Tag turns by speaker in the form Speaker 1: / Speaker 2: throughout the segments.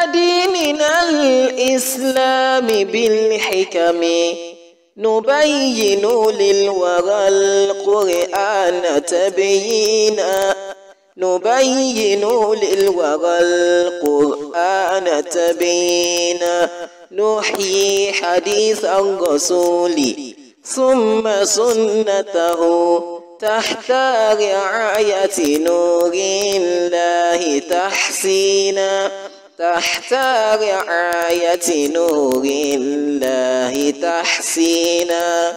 Speaker 1: ديننا الإسلام بالحكم نبين للورى القرآن تبيينا نبين للورى القرآن تبيينا نحيي حديث الرسول ثم سنته تحت رعاية نور الله تحسينا تحت رعاية نور الله تحسينا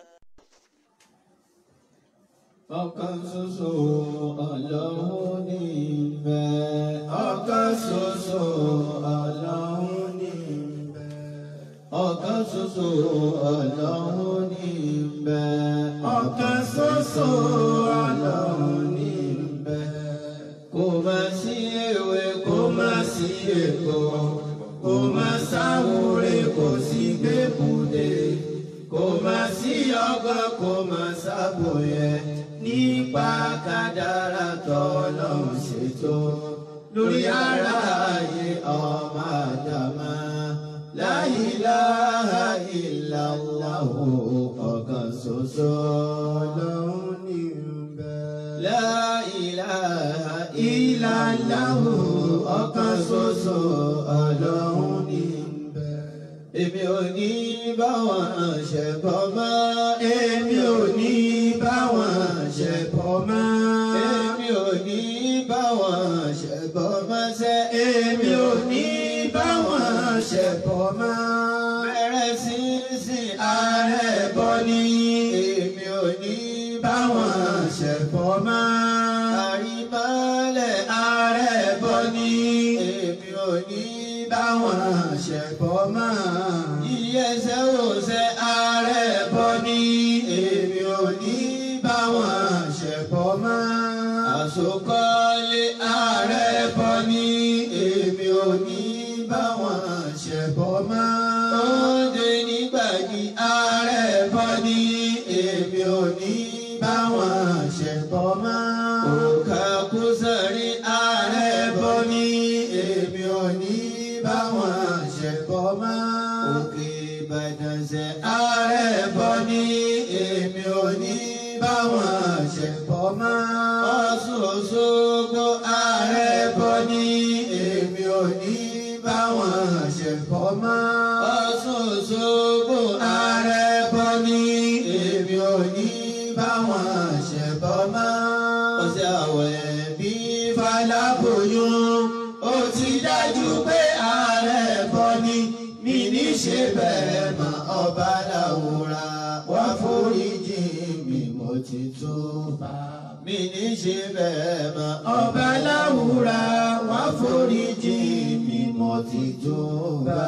Speaker 2: ọ̀kan ṣoṣo ọlọ́run ní ìbẹ̀. ọ̀kan ṣoṣo ọlọ́run ní ìbẹ̀. ọ̀kan ṣoṣo ọlọ́run ní ìbẹ̀. ọ̀kan ṣoṣo ọlọ́run ní ìbẹ̀. kò má sí ewé kò má sí èkó kò má sáwúre kò sí gbẹ́bùdé kò má sí ọgbọ́n kò má sábòyẹ nípa kádàrá tọ́lọ́run ṣètò lórí ara ayé ọmọ àdàmà la ilaha illallah ọ̀kan ṣoṣo ọlọ́run ní bẹ̀. la ilaha illallah ọ̀kan ṣoṣo ọlọ́run ní bẹ̀. èmi ò ní bá wọn ṣẹ̀bọ̀ mọ́ èmi ò ní bá wọn ṣẹ̀bọ̀ mọ́ èmi ò ní bá wọn ṣẹ̀bọ̀ mọ́ sẹ́ èmi ò ní bá wọn ṣẹ̀bọ̀ mọ́ bẹ̀rẹ̀ sí sin ààrẹ bọ́ ní èmi ò ní bá wọn ṣẹ̀bọ̀ mọ́ àrímọ́lẹ̀ ààrẹ bọ́ ní èmi ò ní bá wọn ṣẹ̀bọ̀ mọ́ ìyẹsẹ̀ òṣẹ̀ ààrẹ bọ́ ní èmi ò ní bá wọn ṣẹ̀bọ̀ mọ́ àsokọ́lé ààrẹ bọ́ ní èmi ò ní bá wọn ṣẹ̀bọ̀ mọ́ òde nígbàdí ààrẹ bọ́ ní èmi ò ní bá wọn ṣẹ̀bọ̀ mọ́ òkà kúsàrí ààrẹ bọ́ ní èmi ò ní bá wọn ṣẹ̀bọ̀ mọ́ òkè ìbàdàn ṣe ààrẹ bọ́ ní èmi ò ní bá wọn ṣẹ̀bọ̀ mọ́ ọ̀ṣun òṣogbo ààrẹ bọ́ ní èmi ò ní bá wọn ṣẹ̀bọ̀ mọ́ ọ̀ṣun òṣogbo ààrẹ bọ́ ní èmi ò ní bá wọn ṣẹ̀bọ̀ mọ́ ọ̀sẹ̀ àwẹ̀ bí faláboyún ó ti dájú pé ààrẹ bọ́ ní mi ní ṣe bẹ́ẹ̀ mọ́ ọba làwòrán wá foríjì mi mo ti tún bá mi ní ṣe bẹ́ẹ̀ mọ́ ọba làwòrán wá foríjì mi mo ti tún bá.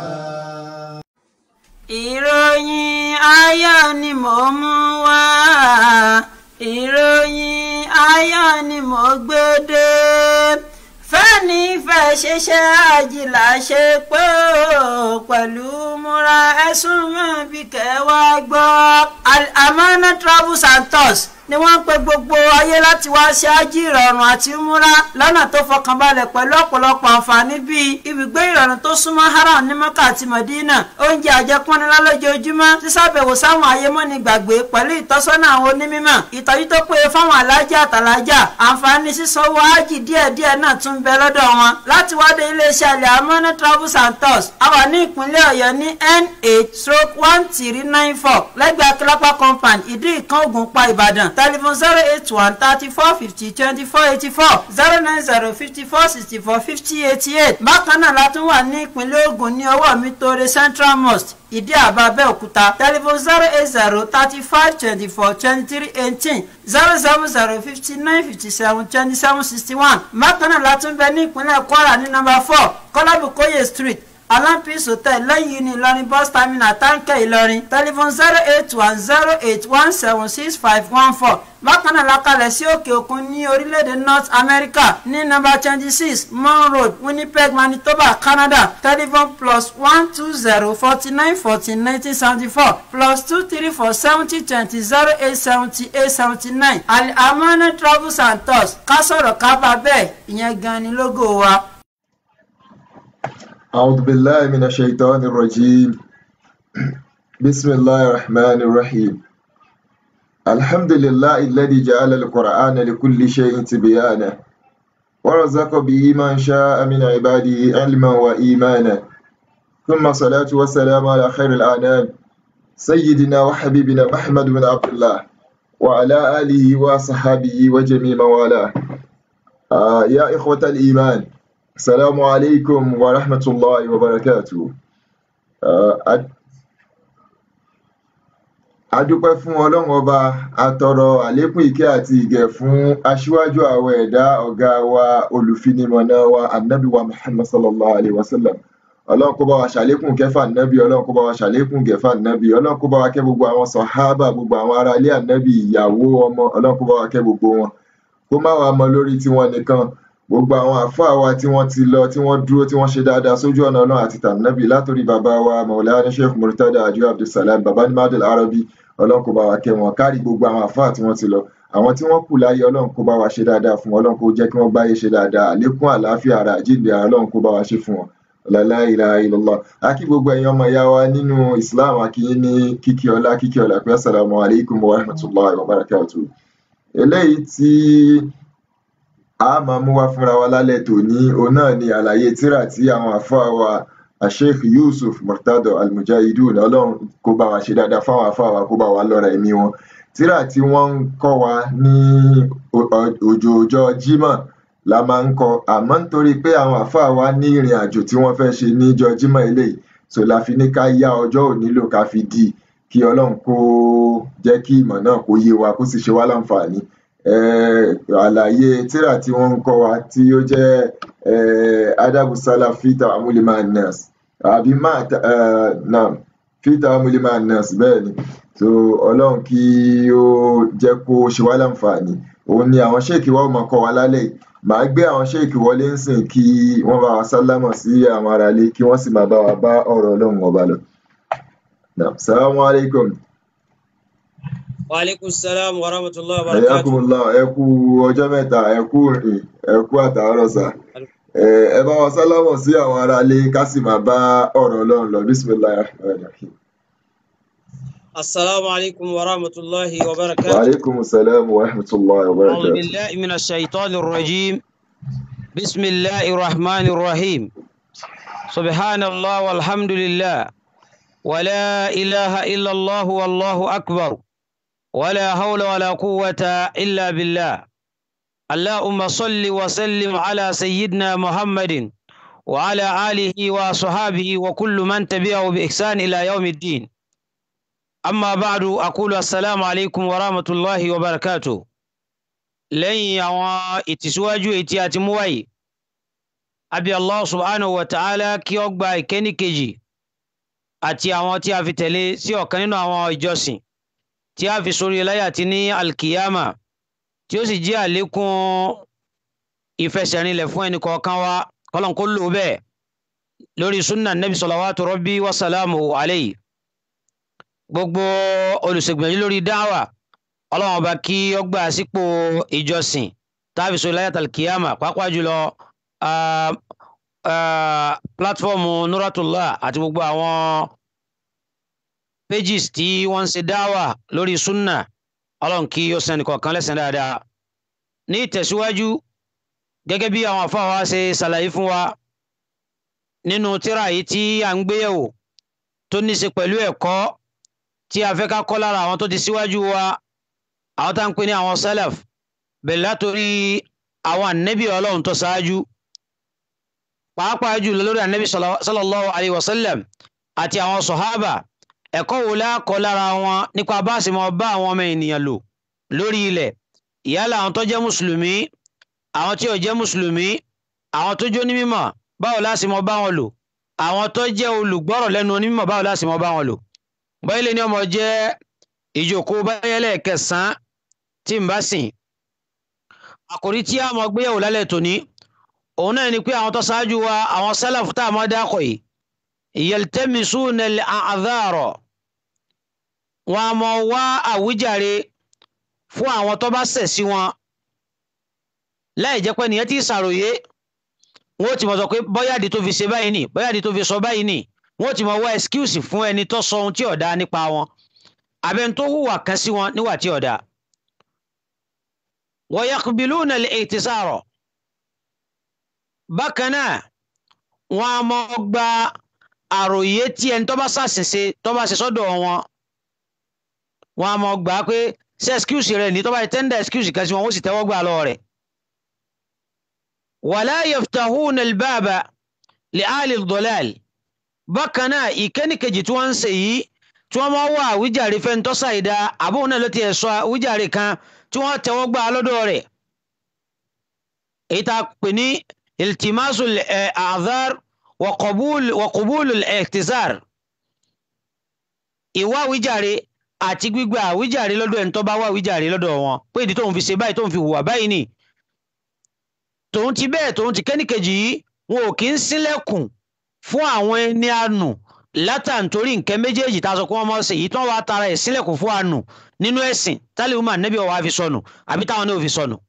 Speaker 3: ìròyìn ayọ̀ ni mò ń mú wá ìròyìn ayọ̀ ni mò ń gbé dé fẹ́ni fẹ́ ṣiṣẹ́ àjìlá ṣe pé ó pẹ̀lú múra ẹ̀sùn mọ́ bí kẹwàá gbọ́ Al-Amana Travels and Tours ni wọ́n ń pe gbogbo ayé láti wá ṣe ájì ìrọ̀rùn àti múra lọ́nà tó fọkànbalẹ̀ pẹ̀lú ọ̀pọ̀lọpọ̀ àǹfààní bíi ibùgbé ìrọ̀rùn tó súnmọ́ haram ní mọ́kà àti mọ̀dínà oúnjẹ àjẹpọ́nilá lójoojúmọ́ sísàbẹ̀wò sáwọn ayémọ́ni gbàgbé pẹ̀lú ìtọ́sọ́nà àwọn onímọ̀ ìtọ́jú tó péye fáwọn alájà àtàlájà àǹfààní sísanwó ájì díẹ̀díẹ̀ náà tún bẹ lọ́dọ̀ wọn láti wádé iléeṣẹ́ Al-Amana Travels and Tours a wà ní ìpínlẹ̀ ọ̀yọ́ ní n8 stroke one three nine four lẹ́gbẹ̀ẹ́ akílápá compound ìdí ìkan ògùnpá ìbàdàn telephone zero eight one thirty four fifty twenty four eighty four zero nine zero fifty four sixty four fifty eighty eight bákan náà la tún wà ní ìpínlẹ̀ Ògùn ní ọwọ́ mi tóore Central Mosque ìdí àbá Abẹ́òkúta telephone zero eight zero thirty five twenty four twenty three eighteen zero seven zero fifty nine fifty seven twenty seven sixty one bákan náà la tún bẹ ní ìpínlẹ̀ Kwara ní number four Kọ́lábùkóyè street alampis hotel lẹ́yìn ní ìlọrin bus terminal táǹkẹ́ ìlọrin telephone zero eight one zero eight one seven six five one four bákan náà lakalẹ̀ sí òkè òkun ní orílẹ̀-èdè north america ní number twenty six mon road winnipeg manitoba canada telephone plus one two zero forty nine fourteen nineteen seventy four plus two three four seventy twenty zero eight seventy eight seventy nine Al-Amana travels and tours ká sọ̀rọ̀ ká bá bẹ́ẹ̀ ìyẹn gan ni lógo wa.
Speaker 4: أعوذ بالله من الشيطان الرجيم بسم الله الرحمن الرحيم الحمد لله الذي جعل القرآن لكل شيء تبيانا ورزق به من شاء من عباده علما وإيمانا ثم صلاة والسلام على خير الأنام سيدنا وحبيبنا محمد بن عبد الله وعلى آله وصحابه وجميع موالاه آه يا إخوة الإيمان السلام عليكم ورحمة الله وبركاته آه adúpẹ́ fún ọlọ́run ọba atọrọ àlékún ìkẹ́ àti ìgẹ̀ fún aṣíwájú àwọn ẹ̀dá ọ̀gá wa olùfinimọ̀nà wa anabi wa muhammad sallallahu alayhi wa sallam ọlọ́run kó bá wa ṣàlékún kẹfà anabi ọlọ́run kó bá wa ṣàlékún kẹfà anabi ọlọ́run kó bá wa kẹ́ gbogbo àwọn sọ̀hábà gbogbo àwọn ará ilé anabi ìyàwó ọmọ ọlọ́run kó bá wa kẹ́ gbogbo wọn kó má wàá mọ lórí tiwọn nìkan gbogbo àwọn àfáà wa tí wọ́n ti lọ tí wọ́n dúró tí wọ́n ṣe dáadáa sójú ọ̀nà ọlọ́run àti tànàbì látòrí bàbá wa maulana sheikh murtada adio abdulsalam baba ní madul arabi ọlọ́run kó bá wa kẹ́ wọn kárí gbogbo àwọn àfáà tí wọ́n ti lọ àwọn tí wọ́n kù láyé ọlọ́run kó bá wa ṣe dáadáa fún wọn ọlọ́run kó jẹ́ kí wọ́n gbáyé ṣe dáadáa àlékún àlàáfíà ara àjíǹde ara ọlọ́run kó bá wa ṣe fún wọn la ilaha illallah a kí gbogbo ẹ̀yin ọmọ ìyá wa nínú islam a kí yín ní kíkí ọlá kíkí ọlá pé assalamu alaikum wa rahmatullahi wa barakatuh eléyìí tí a máa mú wá fúnra wa lálẹ́ tòní òun náà ni àlàyé tírà tí àwọn àfáà wa asheikh yusuf murtado almujahidun ọlọ́run kó bá wa ṣe dáadáa fáwọn àfáà wa kó bá wa lọ́ra ẹ̀mí wọn tírà tí wọ́n ń kọ́ wa ní òjòòjọ́ jímọ̀ la máa ń kọ àmọ́ nítorí pé àwọn àfáà wa ní ìrìn àjò tí wọ́n fẹ́ ṣe níjọ́ jímọ̀ eléyìí so la fi ní ká yá ọjọ́ òní lò ká fi dí kí ọlọ́run kó jẹ́ kí ìmọ̀ náà kó yé wa kó sì ṣe wá láǹfààní àlàyé tírà tí wọ́n ń kọ́ wa tí ó jẹ́ adabu salaf fi ta'amuli ma'an nas àbí naam fi ta'amuli ma'an nas bẹ́ẹ̀ ni so ọlọ́run kí ó jẹ́ kó ṣe wá láǹfààní òun ni àwọn ṣéèkì wa ó máa kọ́ wa lálẹ́ yìí màá gbé àwọn ṣéèkì wọlé ń sìn kí wọ́n bá wa sálámọ̀ sí àwọn aráalé kí wọ́n sì máa bá wa bá ọ̀rọ̀ ọlọ́run ọba lọ. Assalamu alaikum.
Speaker 5: Wa alaikum salam wa rahmatullahi wa barakatuh.
Speaker 4: Ayakumullah ẹ kú ọjọ́ mẹ́ta ẹ kú rìn ẹ kú àtàárọ̀ sà. Ẹ bá wa sálámọ̀ sí àwọn aráalé ká sì máa bá ọ̀rọ̀ ọlọ́run lọ. Bismillahir rahmanir rahim.
Speaker 5: Assalamu alaikum wa rahmatullahi wa barakatuh.
Speaker 4: Wa alaikum salam wa rahmatullahi wa
Speaker 5: أعوذ
Speaker 4: barakatuh.
Speaker 5: بالله من الشيطان الرجيم بسم الله الرحمن الرحيم سبحان الله والحمد لله ولا إله إلا الله والله أكبر ولا حول ولا قوة إلا بالله اللهم صل وسلم على سيدنا محمد وعلى آله وصحابه وكل من تبعه بإحسان إلى يوم الدين أما بعد أقول السلام عليكم ورحمة الله وبركاته lẹ́yìn àwọn ìtìsíwájú èyí tí a ti mú wáyé abi allah subhanahu wa ta'ala kí ó gba ìkẹ́ni kejì àti àwọn tí a fi tẹ̀lé sí ọ̀kan nínú àwọn ìjọsìn tí a fi sórí láyà àti ní alkiyama tí ó sì jẹ́ àlékún ìfẹsẹ̀rinlẹ̀ fún ẹnì kọ̀ọ̀kan wa kọ́lọ́n kó lò bẹ́ẹ̀ lórí sunna nabi salawatu rabbi wa salamu alayhi gbogbo olùṣègbìyànjú lórí dáwà ọlọ́run ọba kí ó gbà sípò ìjọsìn táàbí sọ láyàtà kìyàmà pàápàá jùlọ ah, ah, pílátífọ́ọ̀mù nuratullah àti gbogbo àwọn pages tí wọ́n ń ṣe dáwà lórí sunna ọlọ́run kí ó sẹ́ni kọ̀ọ̀kan lẹ́sẹ̀ dáadáa ní ìtẹ̀síwájú gẹ́gẹ́ bí àwọn àfáà wa ṣe ṣàlàyé fún wa nínú tírà yìí tí à ń gbéyẹ̀wò tó ní í ṣe pẹ̀lú ẹ̀kọ́ tí a fẹ́ ká kọ́ lára àwọn tó ti síwájú wa àwọn tá à ń pè ní àwọn salaf bẹ̀rẹ̀ látòrí àwọn ànẹ́bí ọlọ́run tó ṣáájú pàápàá jùlọ lórí ànẹ́bí sallallahu alayhi wa sallam àti àwọn sọ̀hábà ẹ̀kọ́ wo lákọ́ lára wọn nípa bá a sì mọ bá àwọn ọmọ ènìyàn lò lórí ilẹ̀ ìyálà àwọn tó jẹ́ mùsùlùmí àwọn tí ò jẹ́ mùsùlùmí àwọn tó jó ní mímọ̀ báwo la sì mọ bá wọn lò àwọn tó jẹ́ olùgbọ́rọ̀ lẹ́nu onímọ̀ báwo la sì mọ bá wọn lò báyìí lè ní ọmọ jẹ́ ìjókòó báyẹ̀lẹ̀ kẹsàn-án tí n bá sìn àkòrí tí a mọ̀ gbéyàwó lálẹ́ tòní òun náà ni pé àwọn tó ṣáájú wa àwọn sálàfù tá a mọ̀ dákọ̀ yìí yaltamisuna al-a'dhara wọn a mọ̀ wá àwíjàre fún àwọn tó bá ṣẹ̀ sí wọn láì jẹ́ pé nìyẹn ti ṣàròyé wọ́n ti mọ̀ sọ pé bọ́yàdì tó fi ṣe báyìí nì bọ́yàdì tó fi sọ báyìí nì wọ́n ti mọ̀ wá excuse fún ẹni tó sọ ohun tí ò dáa nípa wọn àbẹ̀ni tó hùwà kan sí wọn níwà tí ò dáa. wa yaqbiluna al-i'tisara bákan náà wọ́n á mọ̀ gba àròyé tí ẹni tó bá ṣàṣìṣe tó bá ṣe sọ́dọ̀ wọn wọ́n á mọ̀ gbà pé ṣe excuse rẹ̀ ní tó bá tẹ́ndà excuse kan sí wọn ó sì tẹ́wọ́ gbà lọ́wọ́ rẹ̀. wala yaftahuna al-baba li ahli ad-dalal bákan náà ìkẹ́nìkejì tí wọ́n ń ṣe yìí tí wọ́n máa wá àwíjàre fẹ́ ń tọ́sà ìdá àbóhùn náà ló ti ẹ̀ sọ àwíjàre kan tí wọ́n tẹ́wọ́ gbà lọ́dọ̀ rẹ̀ èyí tá a pè ní iltimasul a'dhar wa qabul wa qabul al-i'tizar ìwá àwíjàre àti gbígba àwíjàre lọ́dọ̀ ẹni tó bá wá àwíjàre lọ́dọ̀ wọn pé ìdí tóun fi ṣe báyìí tóun fi hùwà báyìí nì tòun ti bẹ́ẹ̀ tòun ti kẹ́nìkejì yìí wọn ò kí ń sílẹ̀kùn fún àwọn ẹni àánú látàntorí nǹkan méjèèjì tá a sọ pé wọ́n mọ̀ ṣe yìí tí wọ́n wá tara ẹ̀ sílẹ̀kùn fún àánú nínú ẹ̀sìn tálíwùmá nẹ́bí ọ̀wá fi sọnù àbí táwọn náà fi sọnù.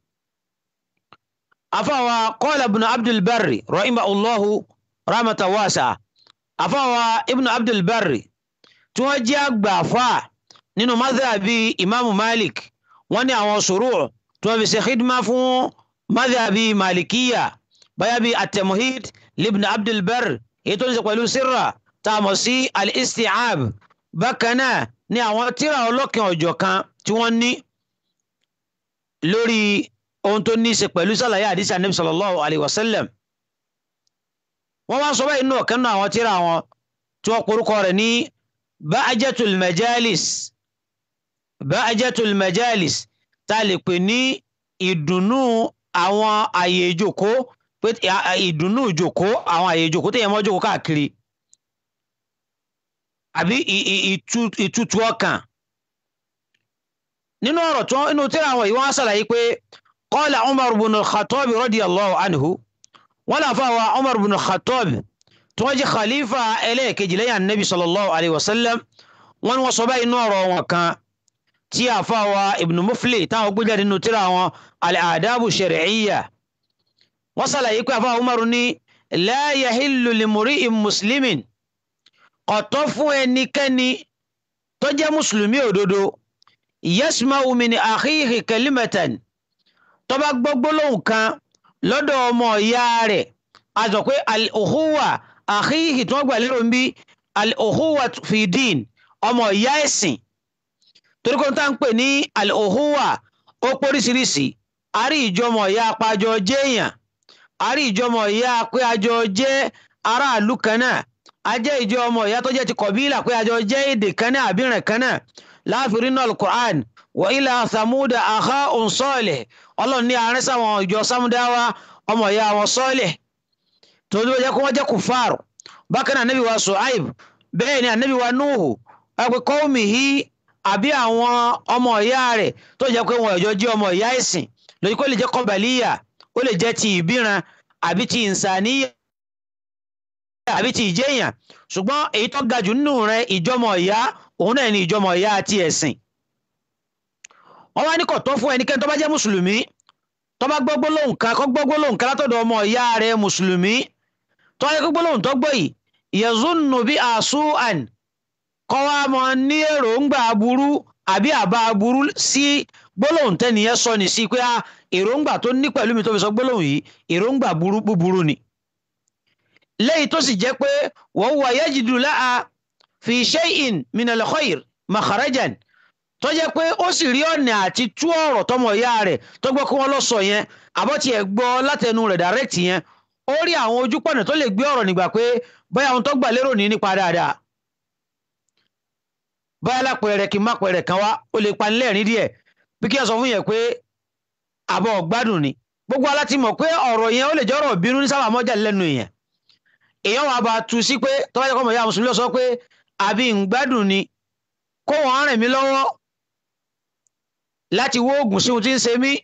Speaker 5: àfàwà qala ibn abdul barri rahimahullahu rahmatan wasi'a àfàwà ibn abdul barri tí wọ́n jẹ́ àgbà fáà nínú madhabi imaamu malik wọ́n ní àwọn sùúrù tí wọ́n fi ṣe khidma fún madhabi malikiya báyà bíi at-tamhid libn abdul barri èyí tó ń ṣe pẹ̀lú sirra tá a mọ̀ sí al-isti'ab bákan náà ní àwọn tíra ọlọ́kin ọ̀jọ̀ kan tí wọ́n ní lórí ohun tó ní í ṣe pẹ̀lú sàlàyé àdìsí anabi sallallahu alayhi wa sallam wọ́n wá sọ báyìí nínú ọ̀kan náà àwọn tíra wọn tí wọ́n porúkọ rẹ̀ ní ba'ajatul majalis ba'ajatul majalis tá a lè pè ní ìdùnnú àwọn àyè ìjòkó pé ìdùnnú ìjòkó àwọn àyè ìjòkó téèyàn mọ́ jókòó káàkiri àbí ìtutù ọkàn nínú ọ̀rọ̀ tó inú tíra àwọn yìí wọ́n á ṣàlàyé pé qala Umar ibn al-Khattab radiyallahu anhu wọ́n làfa wa Umar ibn al-Khattab tí wọ́n jẹ́ khalifa ẹlẹ́ẹ̀kejì lẹ́yìn anabi sallallahu alayhi wa sallam wọ́n ní wọ́n sọ báyìí inú ọ̀rọ̀ wọn kan tí àfa wa ibn Mufli táwọn gbé jáde nínú tíra àwọn al-adabu shar'iyya wọ́n ṣàlàyé pé àfa Umar ní la yahillu limuri'in muslimin ọ̀tọ̀ fún ẹnikẹ́ni tó jẹ́ mùsùlùmí òdodo yasma'u min akhihi kalimatan tó bá gbọ́ gbólóhùn kan lọ́dọ̀ ọmọ ìyá rẹ̀ a sọ pé al-ukhuwa akhihi tí wọ́n gbà lérò ń bí al-ukhuwa fi din ọmọ ìyá ẹ̀sìn torí kó tá ń pè ní al-ukhuwa ó póríṣiríṣi àrí ìjọmọ̀ ìyá apájọ jẹ́yàn àrí ìjọmọ̀ ìyá pé àjọ jẹ́ aráàlú kan náà ajẹ́ ìjọ ọmọ ìyá tó jẹ́ ti kọ̀bílà pé àjọ jẹ́ èdè kan náà àbíràn kan náà láàfin nínú alukur'an wa ila samuda aha onsọ́ọ̀lẹ̀ ọlọ́run ní àárín sáwọn ìjọ samudawa ọmọ ìyá wọn sọ́ọ̀lẹ̀ tó ló jẹ́ kó wọ́n jẹ́ kùfàr bákan náà anabi wa suhaib bẹ́ẹ̀ ni anabi wa nuhu ẹgbẹ́ kọ́ọ̀mìhì àbí àwọn ọmọ ìyá rẹ̀ tó jẹ́ pé wọn ìjọ jẹ́ ọmọ ìyá ìsìn lórí kó lè jẹ́ kọ́bàlíyà ó lè jẹ́ ti ìbíran àbí ti ìnsàníyà àbí ti ìjẹyàn ṣùgbọ́n èyí tó ga jù nínú rẹ̀ ìjọmọ ìyá òun náà ni ìjọmọ ìyá àti ẹ̀sìn wọ́n wá ní kò tó fún ẹnikẹ́ni tó bá jẹ́ mùsùlùmí tó bá gbọ́ gbólóhùn kan kó gbọ́ gbólóhùn kan látọ̀dọ̀ ọmọ ìyá rẹ̀ mùsùlùmí tó wáyé kó gbólóhùn tó gbọ́ yìí yazunnu bí asu'an kọ́ wá mọ ní èròǹgbà aburú àbí àbá aburú sí gbólóhùn tẹ́niyẹn sọ ní sí pé èròǹgbà tó ní pẹ̀lú mi tó fi sọ gbólóhùn yìí èròǹgbà búburú ni lẹ́yìn tó sì jẹ́ pé wọ́n wà yajidu laha fi shay'in minal khair makharajan tó jẹ́ pé ó sì rí ọ̀nà àti tú ọ̀rọ̀ tọmọ ìyá rẹ̀ tó gbọ́ kí wọ́n lọ sọ yẹn àbọ̀tì ẹ̀ gbọ́ látẹnu rẹ̀ direct yẹn ó rí àwọn ojúpọ̀nà tó lè gbé ọ̀rọ̀ nígbà pé bóyá ohun tó gbà lérò ní nípa dáadáa bóyá lápẹẹrẹ kí n má pẹẹrẹ kan wá ó lè panilẹ́rìn díẹ̀ bí kí n sọ fún yẹn pé àbọ̀ gbádùn ni gbogbo aláti mọ̀ pé ọ̀rọ̀ yẹn ó lè jẹ́ ọ̀rọ̀ bínú ní sábà mọ́jà lẹ́nu èèyàn èèyàn wà bá tu sí pé tọ́wọ́ jẹ́ kọ́mọ̀ ìyá mùsùlùmí lọ sọ pé àbí ń gbádùn ni kó wọ́n rìn mí lọ́wọ́ láti wó oògùn sí ohun tí ń ṣe mí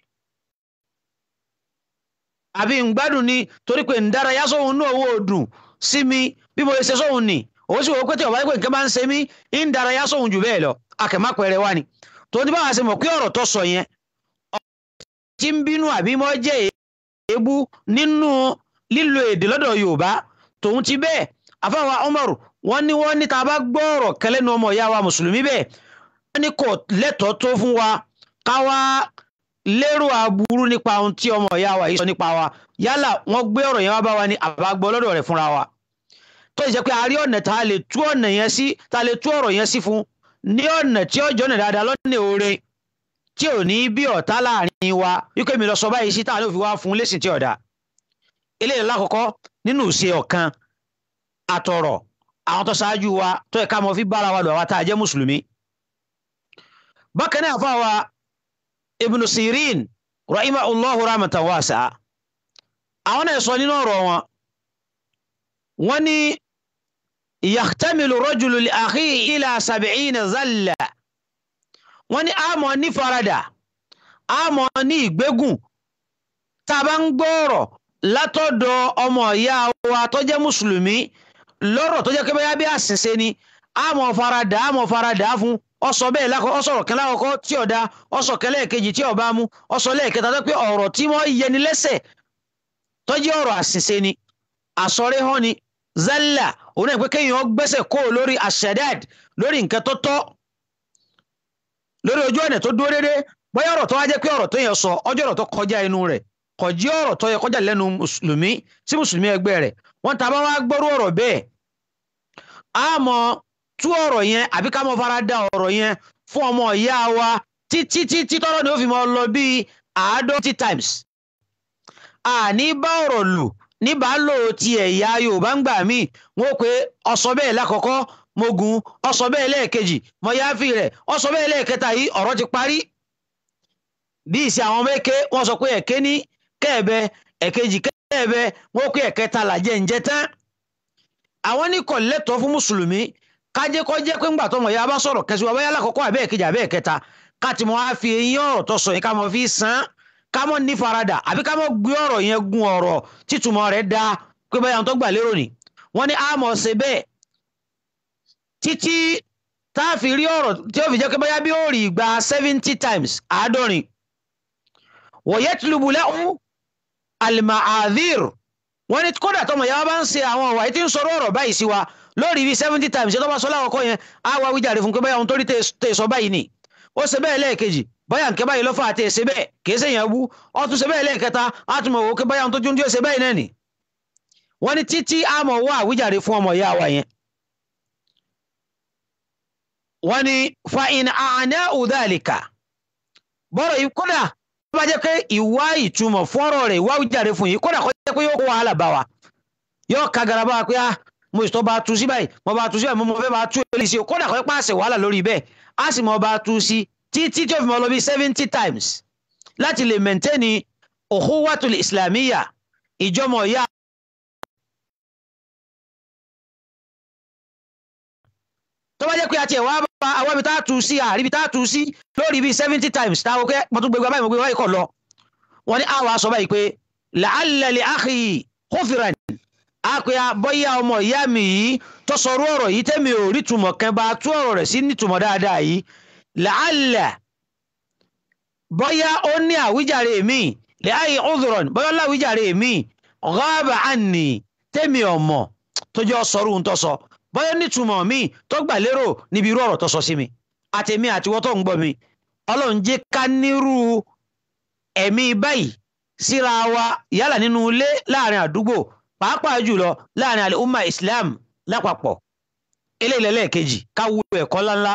Speaker 5: àbí ń gbádùn ni torí pé ń dárayá sóhun náà owó òdùn sí mi bí mo lè ṣe sóhun ni òun sì wò ó pé tí ọ̀bá yẹ pé nǹkan bá ń ṣe mí ń dárayá sóhun jù bẹ́ẹ̀ lọ akẹ́mọ́pẹ̀rẹ̀ wá ni tó ní báwa ṣe mọ̀ pé ọ̀rọ̀ tó sọ yẹn tí ń bínú àbí mọ́ jẹ́ èébú nínú lílo èdè lọ́dọ̀ yorùbá tòun ti bẹ́ẹ̀ àfáwà Umar wọ́n ní wọ́n ní tá a bá gbọ́ ọ̀rọ̀ kẹlẹ́nu ọmọ ìyá wa mùsùlùmí bẹ́ẹ̀ wọ́n ní kò lẹ́tọ̀ọ́ tó fún wa ká wá lérò aburú nípa ohun tí ọmọ ìyá wa yìí sọ nípa wa yálà wọ́n gbé ọ̀rọ̀ yẹn wá bá wa ní àbágbọ́ lọ́dọ̀ rẹ̀ fúnra wa tó ṣe pé a rí ọ̀nà tá a lè tú ọ̀nà yẹn sí tá a lè tú ọ̀rọ̀ yẹn sí fún ní ọ̀nà tí ó jọ́nà dáadáa lọ́nà oore tí ò ní bí ọ̀tá láàrin wa wípé mi lọ sọ báyìí sí táwọn òfin wá fún lẹ́sìn tí ọ̀dà eléyìí lákọ̀ọ́kọ́ nínú ìṣe ọ̀kan àtọ̀rọ̀ àwọn tó ṣáájú wa tó ẹ̀ka mọ́ fi bára wa lọ àwa tá a jẹ́ mùsùlùmí. bákan náà fún àwa Ibn Sirin rahimahullahu rahmatan wasi'a àwọn náà sọ nínú ọ̀rọ̀ wọn wọ́n ní yahtamilu rajulu li akhihi ila sab'ina zalla wọ́n ní àmọ́ ní farada àmọ́ ní ìgbégùn tá a bá ń gbọ́ọ̀rọ̀ látọ̀dọ̀ ọmọ ìyá wa tó jẹ́ mùsùlùmí lọ́rọ̀ tó jẹ́ pé bóyá bí àṣìṣe ni àmọ́ farada àmọ́ farada fún ọsọ bẹ́ẹ̀ lákọ ọsọ̀rọ̀ kan lákọ̀ọ́kọ́ tí ọ̀dà ọsọ kẹlẹ́ kejì tí ọba mú ọsọ lẹ́ẹ̀kẹta tó pé ọ̀rọ̀ tí wọ́n yẹni lẹ́sẹ̀ tó jẹ́ ọ̀rọ̀ àṣìṣe ni àsọ̀rẹ́ hàn ni zalla òun náà pé kéèyàn gbẹ́sẹ̀ kó lórí àṣẹdáàd lórí nǹkan tó tọ́ lórí ojú ọ̀nà tó dúró déédéé bóyá ọ̀rọ̀ tó wá jẹ́ pé ọ̀rọ̀ tó yẹn sọ ọjọ́ ọ̀rọ̀ tó kọjá inú rẹ̀ kò jí ọ̀rọ̀ tó yẹ kọjá lẹ́nu mùsùlùmí sí mùsùlùmí ẹgbẹ́ rẹ̀ wọ́n ta bá wá gbọ́rú ọ̀rọ̀ bẹ́ẹ̀ á mọ tú ọ̀rọ̀ yẹn àbí ká mọ fara da ọ̀rọ̀ yẹn fún ọmọ ìyá wa títí títí tọ́rọ̀ ni ó fi mọ lọ bíi àádọ́tí times àní bá ọ̀rọ̀ lù níbàálò ti ẹ̀yà Yorùbá ń gbà míì wọ́n pé ọ̀sọ́ bẹ́ẹ̀ lákọ̀ọ́kọ́ mo gùn ọ̀sọ́ bẹ́ẹ̀ lẹ́ẹ̀kejì mo yááfì rẹ̀ ọ̀sọ́ bẹ́ẹ̀ lẹ́ẹ̀kẹta yìí ọ̀rọ̀ ti parí bí ìsì àwọn mẹ́kẹ́ wọ́n sọ pé ẹ̀kẹ́ ní kẹ́ẹ̀bẹ ẹ̀kejì kẹ́ẹ̀bẹ wọ́n pé ẹ̀kẹta làjẹ́ ǹjẹ́ tán àwọn ní kò lẹ́tọ̀ọ́ fún mùsùlùmí kájẹ́ kọ́ jẹ́ pé ńgbà tọmọ ya bá sọ̀rọ̀ kẹsìwọ́ báyà lákọ̀ọ́kọ́ àbẹ́ ẹ̀kejì àbẹ́ ẹ̀kẹta ká ti mọ́ á fi eyín ọ̀rọ̀ tó sọ yẹn ká mọ́ fi sàn ká mọ́ ní faradà àbí ká mọ́ gbé ọ̀rọ̀ yẹn gun ọ̀rọ̀ títúmọ̀ rẹ̀ dá pé báyà tó gbà lérò ni wọ́n ní àmọ̀ ṣe bẹ́ẹ̀ títí tá a fi rí ọ̀rọ̀ tí ó fi jẹ́ pé báyà bí ó rí ìgbà seventy times àádọ́rin wọ̀yẹ́tìlúbù lẹ́hún alimahadir wọ́n ní kódà tọmọ ìyá wa bá ń ṣe àwọn ọ̀wà tí ń sọ̀rọ̀ ọ̀rọ̀ báyìí sí wa lórí bíi seventy times ṣé tó bá sọ láwọ̀kọ́ yẹn á wá wíjàre fún pé báyà ohun tó rí tè sọ báyìí ni ó ṣe bẹ́ẹ̀ lẹ́ẹ̀kejì báyà nkẹ́ báyìí lọ́fà àti ẹ̀ṣẹ̀ bẹ́ẹ̀ kìí ṣe yẹn bú ó tún ṣe bẹ́ẹ̀ lẹ́ẹ̀kẹta á tún mọ̀ wò ó pé báyà ohun tó dún díẹ̀ ṣe báyìí náà ni wọ́n ní títí á mọ̀ wá àwíjàre fún ọmọ ìyá wa yẹn. wọ́n ní fa in àná udhalika bọ́rọ̀ yìí kódà tó bá jẹ́ pé ìwá ìtumọ̀ fọ́rọ̀ rẹ̀ ìwá ìjàre fún yìí kódà kó jẹ́ pé yóò kó wàhálà bá wa yóò ka gara bá wa pé ah mo ìtọ́ bá tu sí báyìí mo bá tu sí báyìí mo fẹ́ bá tu èlì sí kódà kó pàṣẹ wàhálà lórí bẹ́ẹ̀ á sì mọ bá tu sí títí tí ó fi mọ lọ bí seventy times láti lè mẹ́ntẹ́ni ukhuwatul islamiyya ìjọmọ̀ ìyá. tó bá jẹ́ pé àti ẹ̀wá bá àwọn ibi tá a tu sí àríbi tá a tu sí lórí bíi seventy times táwọn òkè mo tún gbégbá báyìí mo gbé wáyé kọ̀ lọ wọ́n ní àwọn aṣọ báyìí pé la'alla li akhi khufran á pé bọ́yá ọmọ ìyá mi yìí tó sọrú ọ̀rọ̀ yìí tẹ́mi ò rí túmọ̀ kan bá tú ọ̀rọ̀ rẹ̀ sí nítumọ̀ dáadáa yìí la'alla bọ́yá ó ní àwíjàre mi li akhi udhran bọ́yá láwíjàre mi ghaba anni tẹ́mi ọmọ tó jẹ́ sọrú ń tọ́ sọ bọ́yá nítumọ̀ mi tó gbà lérò níbi irú ọ̀rọ̀ tó sọ sí mi àtẹ̀mí àtiwọ́ tó ń gbọ́ mi ọlọ́run jẹ́ ká nírú ẹ̀mí báyìí síra wa yálà nínú ilé láàrin àdúgbò pàápàá jùlọ láàrin àlè umma islam lápapọ̀ eléyìí lẹ́lẹ́kejì káwú ẹ̀kọ́ ńláńlá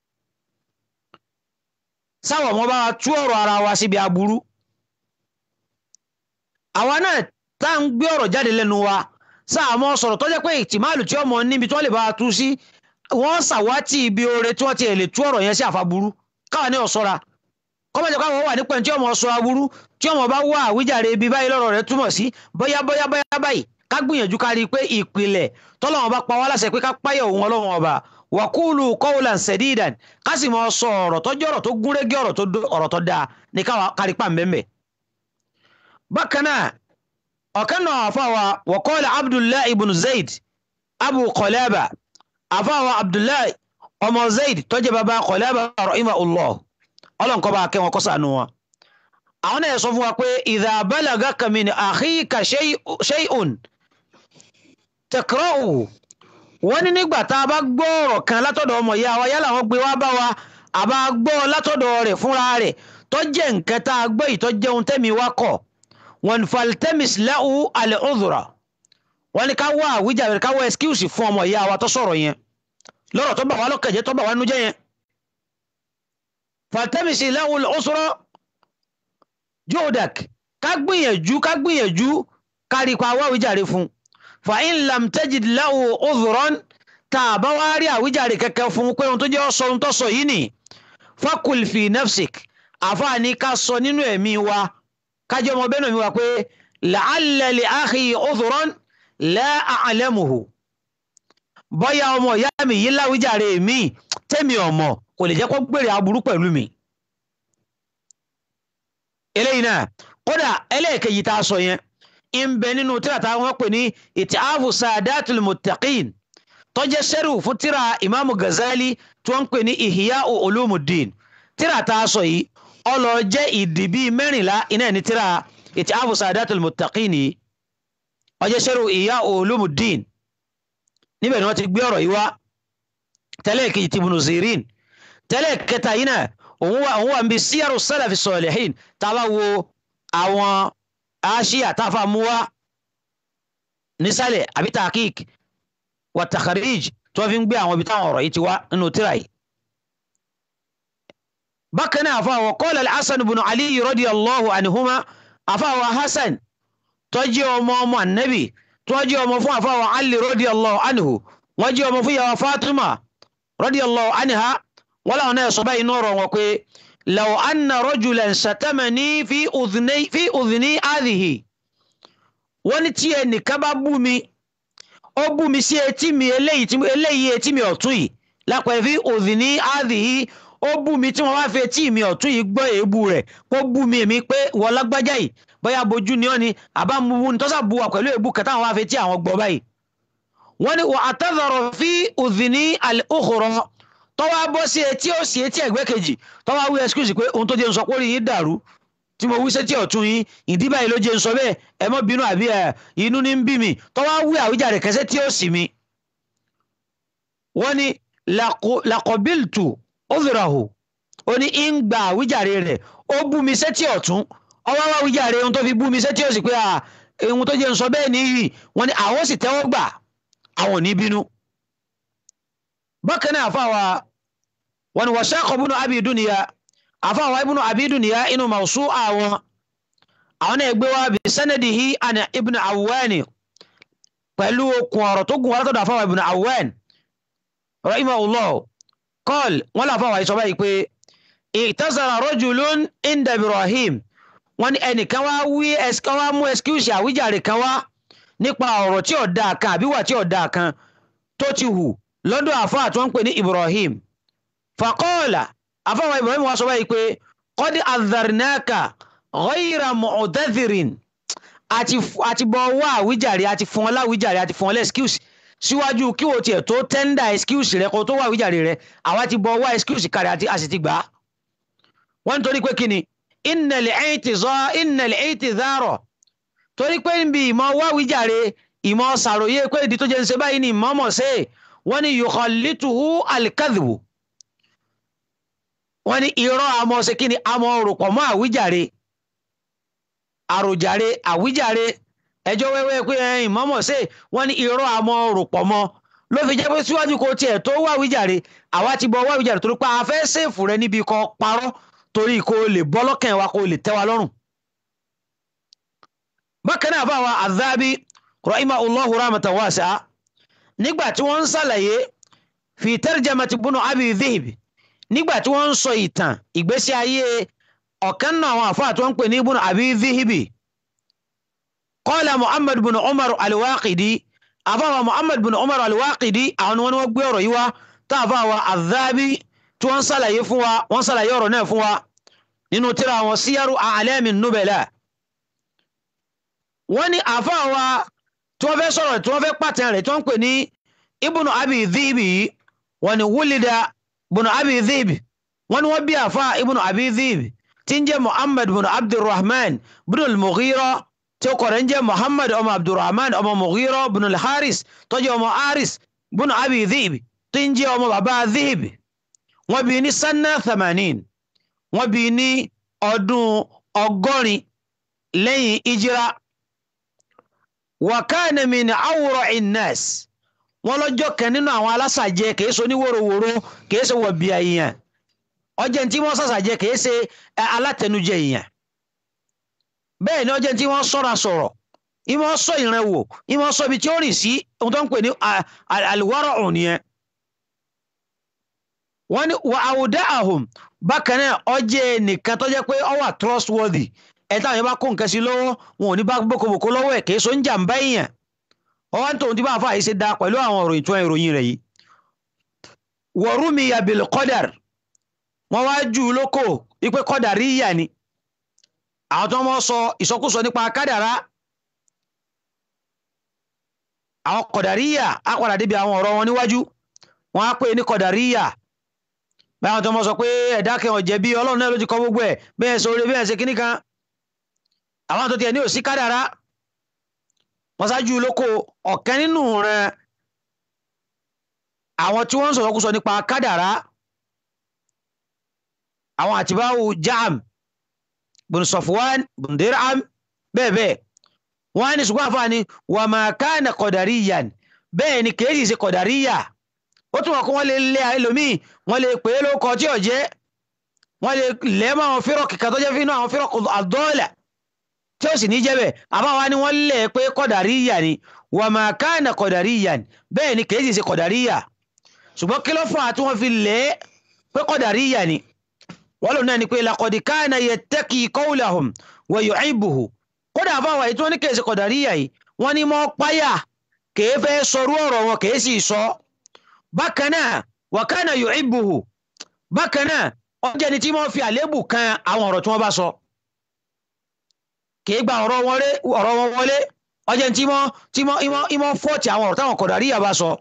Speaker 5: sáwọ̀ wọn bá wa tú ọ̀rọ̀ ara wa síbi aburú àwa náà tá à ń gbé ọ̀rọ̀ jáde lẹ́nu wa sáàmọ́ sọ̀rọ̀ tó jẹ́ pé ìtìmáàlù tí ọmọ níbi tí wọ́n lè bá wa tú sí wọ́n ṣàwátì ibi oore tí wọ́n ti lè tú ọ̀rọ̀ yẹn sí àfàburú káwa ní ọ̀ṣọ́ra kọ́mọ̀jẹ̀ káwọn wà nípa tí ọmọ sọ aburú tí ọmọ bá wà àwíjàre ibi báyìí lọ́rọ̀ rẹ̀ túmọ̀ sí bóyá bóyá bóyá báyìí ká gbìyànjú ká rí i pé ìpìlẹ̀ tọ́lọ́wọ́n bá pa wá láṣẹ pé ká páyọ̀ òun ọlọ́run ọba wàkúùlù qawlan sadidan ká sì máa sọ ọ̀rọ̀ tó jẹ́ ọ̀rọ̀ tó gúnrégé ọ̀rọ̀ tó dáa ní kárí pa mbẹ́mbẹ́. bákan náà ọ̀kan náà àfàwà wa qala abdullahi ibn zayd abu qalaba àfàwà abdullahi ọmọ zayd tó jẹ́ bàbá qalaba rahimahullah ọlọ́nkọ́ bá kẹ́ wọn kọ́ sànú wọn. àwọn náà sọ fún wa pé idha balagaka min akhika shay'un takra'u wọ́n ní nígbà tá a bá gbọ́ ọ̀rọ̀ kan látọ̀dọ̀ ọmọ ìyá wa yálà wọ́n gbé wá bá wa àbá gbọ́ látọ̀dọ̀ rẹ̀ fúnra rẹ̀ tó jẹ́ nǹkan tá a gbọ́ yìí tó jẹ́ ohun tẹ́mi wá kọ̀ wọ́n faltemis lahu al-udhra wọ́n ní ká wá àwíjàre ká wá excuse fún ọmọ ìyá wa tó sọ̀rọ̀ yẹn lọ́rọ̀ tó bà wá lọ́kẹ̀jẹ́ tó bà wá nújẹ́ yẹn faltemis lahu al-udhra jodak ká gbìyànjú ká gbìyànjú ká rí pa wá àwíjàre fún fa in lam tajid lahu udhran tá a bá wá rí àwíjàre kankan fún pé ohun tó jẹ́ ọ̀sọ̀ ohun tó sọ yìí nì fakul fi nafsik àfààní ká sọ nínú ẹ̀mí wa kájọ ọmọ bẹ́ẹ̀ náà mi wá pé la'alla li akhi udhran la a'lamuhu bọ́yá ọmọ ìyá mi yìí láwíjàre mi tẹ́mi ọmọ kò lè jẹ́ kó gbèrè aburú pẹ̀lú mi. eléyìí náà kódà ẹlẹ́ẹ̀kejì tá a sọ yẹn ń bẹ nínú tíra tá wọ́n pè ní ìtìáfù sadatul muttaqin tó jẹ́ sẹ́rù fún tíra ìmáàmù Ghazali tí wọ́n ń pè ní ìhìyà ulumuddin tíra tá a sọ yìí ọlọ jẹ́ ìdí bíi mẹ́rìnlá iná ní tíra ìtìáfù sadatul muttaqin yìí ó jẹ́ sẹ́rù ìhìyà ulumuddin níbẹ̀ ni wọ́n ti gbé ọ̀rọ̀ yìí wá tẹ́lẹ̀ kejì ti Ibn Sirin tẹ́lẹ̀ kẹta yìí náà òun wà òun wà ń bi síyàrú salafi salihin tá a bá wo àwọn aṣíà táfà mú wá nísàlẹ̀ àbí tahqiq wa takharij tí wọ́n fi ń gbé àwọn ibi táwọn ọ̀rọ̀ yìí ti wá nínú tíra yìí. bákan náà àfàwọ̀ qala al-Hasan ibn Ali radiyallahu anhuma àfàwọ̀ Hasan tó jẹ́ ọmọ ọmọ ànábì tó jẹ́ ọmọ fún àfàwọ̀ Ali radiyallahu anhu wọ́n jẹ́ ọmọ fún yàwó Fatima radiyallahu anha wọ́n làwọn náà sọ báyìí náà rọ̀ wọn pé law anna rajulan shatamani fi udhni fi udhni hadhihi wọ́n ní tí ẹnìkan bá bú mi ó bú mi sí etí mi eléyìí tí eléyìí etí mi ọ̀tún yìí lápẹ̀ fi udhni hadhihi ó bú mi tí wọ́n bá fi etí mi ọ̀tún yìí gbọ́ èébú rẹ̀ kó bú mi èmi pé wọ́n lágbájá yìí bóyá bojú ni ọ́ ni àbá mu ní tọ́sà bu wa pẹ̀lú èébú kẹta àwọn afetí àwọn gbọ́ báyìí wọ́n ní wà atadhara fi udhni al-ukhra tọ́wọ́ bọ́ sí etí ó sì etí ẹ̀gbẹ́ kejì tọ́wọ́ wí excuse pé ohun tó jẹ́ ń sọ pé orí yín dàrú tí mo wí sétí ọ̀tún yín ìdí báyìí ló jẹ́ ń sọ bẹ́ẹ̀ ẹ mọ́ bínú àbí ẹ inú ní ń bí mi tọ́wọ́ wí àwíjàre kẹsẹ́ tí ó sì mi. wọ́n ní laqabiltu udhrahu ó ní ń gba àwíjàre rẹ̀ ó bú mi sétí ọ̀tún ọwọ́ wá àwíjàre ohun tó fi bú mi sétí ó sì pé ohun tó jẹ́ ń sọ bẹ́ẹ̀ nìyí wọ́n ní àwọn sì tẹ́wọ́ gbà àwọn ò ní bínú bákan náà àfàwà wọn wọ sẹ́kọ̀ búnú abi dúnìyà àfàwà ibùnú abi dúnìyà inú màṣú àwọn àwọn náà gbé wá bí sanadihi àni ibùnú awwani pẹ̀lú okùn ọ̀rọ̀ tó gùn wá látọ̀dọ̀ àfàwà ibùnú awwan rahimahullah kọ́l wọn lọ àfàwà ìsọ̀bá yìí pé ìtazara rajulun inda ibrahim wọn ní ẹnìkan wá wí ẹsìkan wá mú ẹsikúùsì àwíjàre kan wá nípa ọ̀rọ̀ tí ò dáa kan àbí wà tí ò dáa kan tó ti hù lọ́dọ̀ àfáà tí wọ́n ń pè ní Ibrahim faqala àfáà Ibrahim wá sọ báyìí pé qad adharnaka ghayra mu'tadhirin àti bọ̀ wá àwíjàre àti fún ọ láwíjàre àti fún ọ lẹ́skíùsì síwájú kí o tiẹ̀ tó tẹ́ndà ẹskíùsì rẹ kó tó wá àwíjàre rẹ àwa ti bọ̀ wá ẹskíùsì kárí àti a sì ti gbà á. wọ́n nítorí pé kí ni innal innal i'tidhara torí pé níbi ìmọ̀ wá àwíjàre ìmọ̀ sàròyé pé ìdí tó jẹ́ ń ṣe báyìí ni ìmọ̀ mọ̀ sí wọ́n ní yukhallituhu al-kadhbu wọ́n ní irọ́ àmọ́ ṣe kí ni àmọ́ rùpọ̀ mọ́ àwíjàre àròjàre àwíjàre ẹjọ́ wẹ́wẹ́ pé ẹ̀yìn mọ́mọ́ ṣe wọ́n ní irọ́ àmọ́ rùpọ̀ mọ́ ló fi jẹ́ pé síwájú kó tiẹ̀ tó wá àwíjàre àwa ti bọ́ wá àwíjàre torí pé a fẹ́ ṣèfù rẹ níbi kọ́ parọ́ torí kó lè bọ́ lọ́kàn wa kó lè tẹ́ wa lọ́rùn. bákan náà bá wa Adhabi rahimahullahu rahmatan wasi'a nígbà tí wọ́n ń ṣàlàyé fi tarjamati bunu abi dhihib nígbà tí wọ́n ń sọ ìtàn ìgbésí ayé ọ̀kan náà àwọn àfáà tí wọ́n ń pè ní bunu abi dhihibi qala muhammad bunu umar alwaqidi àfáà muhammad bunu umar alwaqidi àwọn wọn ni wọ́n gbé ọ̀rọ̀ yìí wá tá àfáà wa adhabi tí wọ́n ń ṣàlàyé fún wa wọ́n ń ṣàlàyé ọ̀rọ̀ náà fún wa nínú tírà àwọn síyárù a'lami nubala wọ́n ní àfáà wa tí wọ́n fẹ́ sọ̀rọ̀ tí wọ́n fẹ́ pàtẹ́ rẹ̀ tí wọ́n ń pè ní ibùnú abi dhibi wọ́n ní wúlìdà ibùnú abi dhibi wọ́n ní wọ́n bí àfa ibùnú abi dhibi tí ń jẹ́ muhammad bin abdulrahman bin al-mughira tí ó kọ̀rọ̀ ń jẹ́ muhammad ọmọ abdulrahman ọmọ mughira bin al-haris tó jẹ́ ọmọ haris bin abi dhib tí ń jẹ́ ọmọ bàbá dhib wọ́n bí ní sanna thamanin wọ́n bí ní ọdún ọgọ́rin lẹ́yìn ìjírá wa kana min awra innas wọ́n lọ́jọ́ kan nínú àwọn alásàjẹ kìí ṣe oníwòrowòro kìí ṣe wọ̀bì èèyàn ọjọ́ tí wọ́n sàṣàjẹ kìí ṣe alátẹnujẹ èèyàn bẹ́ẹ̀ ni ọjọ́ tí wọ́n sọ́ra sọ̀rọ̀ ìmọ̀ sọ ìran wò ìmọ̀ sọ ibi tí ó rìn sí ohun tó ń pè ní àlùwárọ̀ òun yẹn wọ́n ní wà àwùdá àhùn bákan náà ọjẹ́ nìkan tó jẹ́ pé ó wà trustworthy ẹ̀ táwọn yẹn bá kó nǹkan sí lọ́wọ́ wọn ò ní bá bókobòkó lọ́wọ́ ẹ̀ kìí ṣe ń jàǹbá èèyàn ọwọ́ ń tòun tí bá àfa yìí ṣe da pẹ̀lú àwọn ọ̀rọ̀ ìtún ìròyìn rẹ̀ yìí wọ̀rúmi yabil kọ́dàr wọ́n wá jù ú lóko wípé kọ́dàrí yà ni àwọn tó wọ́n sọ ìsọkúsọ nípa kádàrá àwọn kọ̀dàrí yà á padà débi àwọn ọ̀rọ̀ wọn níwájú wọ́n á pè ní kọ̀dàrí yà báwọn tó wọ́n sọ pé ẹ̀dá kẹ́ ọ̀jẹ̀ bí ọlọ́run náà ló ti kọ́ gbogbo ẹ̀ bẹ́ẹ̀ sọ orí bẹ́ẹ̀ ṣe kíní kan àwọn tó tiẹ̀ ní òsí kádàrá wọ́n ṣáájú lóko ọ̀kẹ́ nínú rẹ̀ àwọn tí wọ́n ń sọ̀rọ̀ kú sọ nípa kádàrá àwọn àtibáwò jam bùn sọfwan bùn dirham bẹ́ẹ̀ bẹ́ẹ̀ wọ́n á ní ṣùgbọ́n àfáàní wà máa kana qadariyan bẹ́ẹ̀ ni kèésì ṣe qadariya ó tún wọ́n kó wọ́n lè lé ẹlòmíì wọ́n lè pè é lóko tí ò jẹ́ wọ́n lè lẹ́mọ̀ àwọn fírọ̀ kìkà tó jẹ́ fínú àwọn fírọ̀ àdọ́ọ̀là tí ó sì ní jẹ́ bẹ́ẹ̀ àbáwá ni wọ́n lẹ̀ pé kọ̀dàríyà ni wà máa káànà kọ̀dàríyà ni bẹ́ẹ̀ ni kèéjì ṣe kọ̀dàríyà ṣùgbọ́n kí ló fà á tí wọ́n fi lẹ̀ pé kọ̀dàríyà ni wọ́n lò náà ni pé laqad kana yattaqi qawlahum wa yu'ibbuhu kódà àbáwá yìí tí wọ́n ní kèéjì kọ̀dàríyà yìí wọ́n ní mọ́ páyà kèé fẹ́ sọrú ọ̀rọ̀ wọn kèé sì sọ bákan náà wa kana yu'ibbuhu bákan náà ọjọ́ ni tí wọ́n fi àlébù kan àwọn ọ̀rọ̀ tí wọ́n bá sọ kì í gba ọ̀rọ̀ wọn wọlé ọjọ́ tí mọ́ tí mọ́ ìmọ̀ fọ́ọ̀tì àwọn ọ̀rọ̀ táwọn Qadariyya bá sọ.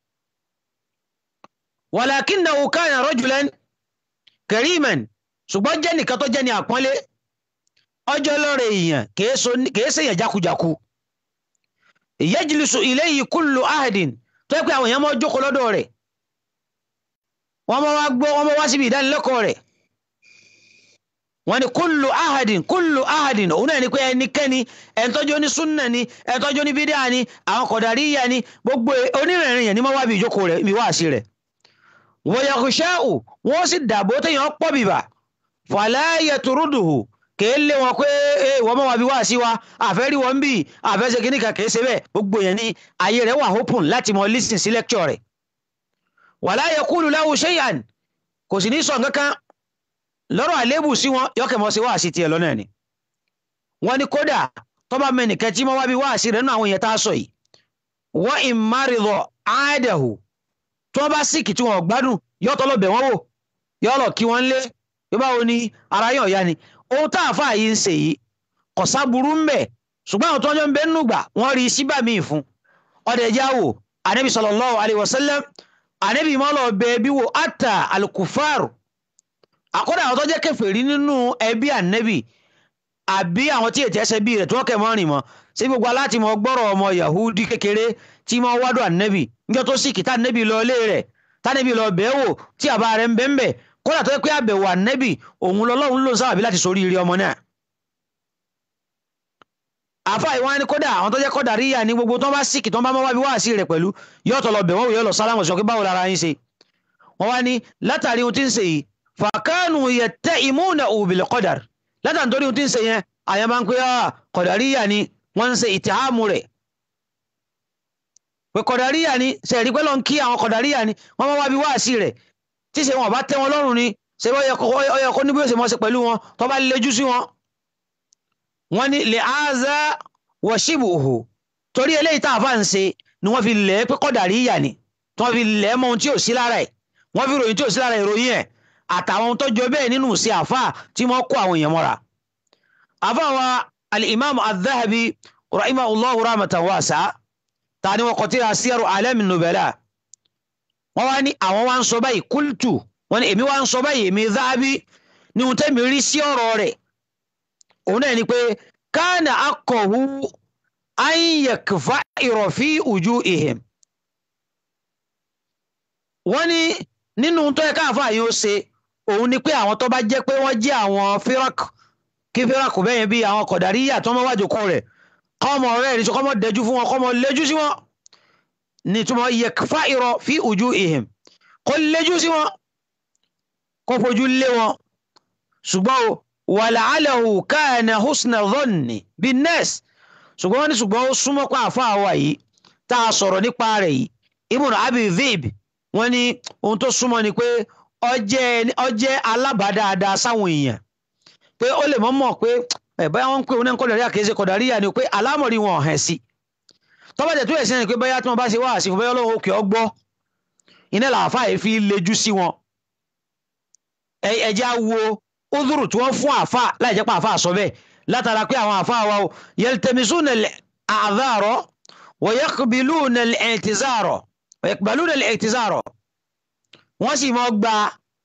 Speaker 5: walakinnahu kana rajulan kariman ṣùgbọ́n jẹ́ nìkan tó jẹ́ ní àpọ́nlé ọjọ́ lọ́rẹ̀ èèyàn kìí ṣèyàn jákujáku. yajlisu ilayhi kullu ahadin tó yẹ pé àwọn èèyàn mọ́ jókòó lọ́dọ̀ rẹ̀ wọ́n mọ́ wá gbọ́ wọ́n mọ́ wá síbi ìdánilẹ́kọ̀ọ́ rẹ̀ wọ́n ní kúlù ahadin kúlù ahadin òun náà ni pé ẹnikẹ́ni ẹ̀ńtọ́jú ní súnà ni ẹ̀ńtọ́jú ní bídíà ni àwọn kọ̀dàríyà ni gbogbo onírìnrìn yẹn ni wọ́n wá bí ìjókòó rẹ̀ ibi wáàsí rẹ̀. wọ́n yakhsha'u wọ́n sì dàbò téèyàn pọ̀ bìbà fala yatruduhu kèé lé wọn pé wọ́n mọ̀ wá bí wáàsí wa àfẹ́rí wọn bí àfẹ́sẹ̀ kìíní kan kèé ṣe bẹ́ẹ̀ gbogbo yẹn ni ayé rẹ̀ wà open láti mọ listen sí lecture rẹ̀. wala yaqulu lahu shay'an kò sì ní sọ nǹkan kan lọ́rọ̀ àlébù sí wọn yọkẹ̀ mọ́ sí wáàsí tiẹ̀ lọ́nà ni wọ́n ní kódà tọ́ba mẹ́nìkẹ́ tí wọ́n wá bí wáàsí rẹ̀ nínú àwọn èèyàn tá a sọ yìí wọ́n ìmárìlọ àádẹ́hù tí wọ́n bá síkì tí wọ́n gbádùn yọ́tọ́ lọ bẹ̀ wọ́n wò yọ́ lọ kí wọ́n lé bí báwo ni ara yàn ya ni ohun tá a fà yìí ń ṣe yìí kò sábúrú ń bẹ̀ ṣùgbọ́n àwọn tó ń jọ ń bẹ nínú gbà wọ́n rí síbà míì fún ọdẹ jáwò anabi sallallahu alayhi wa sallam anabi mọ́lọ̀ bẹ́ẹ̀ bí wo ata alukufaru àkọ́dà àwọn tó jẹ́ kèfèrí nínú ẹbí ànẹ́bì àbí àwọn tí ètò ẹsẹ̀ bí rẹ̀ tí wọ́n kẹ̀ mọ́ rìn mọ́ sí gbogbo aláti mọ gbọ́rọ̀ ọmọ yahudi kékeré tí mọ́ wádùn ànẹ́bì níjọ́ tó sì kí tá ànẹ́bì lọ ilé rẹ̀ tánẹ́bì lọ bẹ́ẹ̀ wò tí àbá rẹ̀ ń bẹ́ ń bẹ̀ kódà tó yẹ pé àbẹ̀wò ànẹ́bì òun lọ́lọ́run ló ń sábàbí láti sórí ire ọmọ náà. àfa ìwọ́n ni kódà àwọn tó jẹ́ kódà ríyà ní gbogbo tó bá síkì tó bá mọ́ wábi wáàsí rẹ̀ pẹ̀lú yọ́ọ̀tọ̀ lọ bẹ̀ wọ́n wò yọ́ lọ sálámù sọ pé báwo lára yín ṣe wọ́n wá ní látàrí ohun tí ń ṣe yìí fàkánù yẹtẹ ìmúna òbílẹ̀ kọ́dàr látàn torí ohun tí ń ṣe yẹn àyàn máa ń pè á kọ̀dàríyà ni wọ́n ń ṣe ìtìhámù rẹ̀ pé kọ̀dàríyà ni sẹ̀rí pẹ́ lọ́n kí àwọn kọ̀dàríyà ni wọ́n máa wá bí wáàsí rẹ̀ tí ṣe wọn bá tẹ́ wọn lọ́rùn ni ṣe ọyọ kó níbi òsè mọ́ ṣe pẹ̀lú wọn tó bá lejú sí wọn. wọ́n ní lè áza wọ̀ṣíbù òhò torí eléyìí tá a fà ń ṣe ni wọ́n fi lẹ̀ pé kọ̀dàríyà ni tí wọ́n fi lẹ̀ mọ́ ohun tí ò sí lára ẹ̀ wọ́n fi ròyìn tí ò sí lára ìròyìn ẹ̀ àtàwọn tó jọ bẹ́ẹ̀ nínú sí àfà tí wọ́n kó àwọn èèyàn mọ́ra. àfà wa al-imam al-dhahabi rahimahullahu rahmatan wasa ta ni wọn kọ tí a síyàrò alẹ́mi nubẹ̀lá wọ́n wá ní àwọn wá ń sọ báyìí kúltù wọ́n ní èmi wá ń sọ báyìí èmi dhahabi ní ohun tẹ́mi rí sí ọ̀rọ̀ rẹ̀ òun náà ni pé káànà akọ̀hu ayẹ̀kẹfà ìrọ̀fí ojú ìhìm wọ́n ní nínú tó yẹ káàfà yìí ó ṣe òun ni pé àwọn tó bá jẹ́ pé wọ́n jẹ́ àwọn firak kí firak bẹ́yẹn bí àwọn kọ̀dáríyà tó mọ́ wájú kún rẹ̀ kọ́mọ rẹ̀ ní sọ kọ́mọ dẹjú fún wọn kọ́mọ lẹ́jú sí wọn ní túmọ̀ yẹ̀kẹfà ìrọ̀ fi ojú ìhìm kó lẹ́jú sí wọn kó fojú lé wọn ṣùgbọ́n o wàlàálẹ̀hù káàna husna dhanni bin nas ṣùgbọ́n wọ́n ní ṣùgbọ́n ó súnmọ́ pa àfa àwa yìí tá a sọ̀rọ̀ nípa rẹ̀ yìí ibùn abi vib wọ́n ní ohun tó súnmọ́ ni pé ó jẹ́ alábàádáadáa sáwọn èèyàn pé ó lè mọ́mọ́ pé ẹ̀ báyà wọ́n ń pè wọn náà kọ́dàríyà kì í ṣe kọ́dàríyà ni pé alámọ̀rí wọn hàn sí tọ́bàjẹ́ tó yẹ sí ẹni pé báyà tí wọ́n bá ṣe wá àsìkò báyà ọlọ́run òkè ọgbọ́ iná làáfà yìí fi lejú sí wọn ẹ̀jẹ̀ á wo udhuru tí wọ́n fún àfà láì jẹ́ pé àfà sọ bẹ́ẹ̀ látara pé àwọn àfà wa o yaltamisuna al-a'dhara wa yaqbiluna al-i'tizara wa yaqbaluna al-i'tizara wọ́n sì mọ́ gba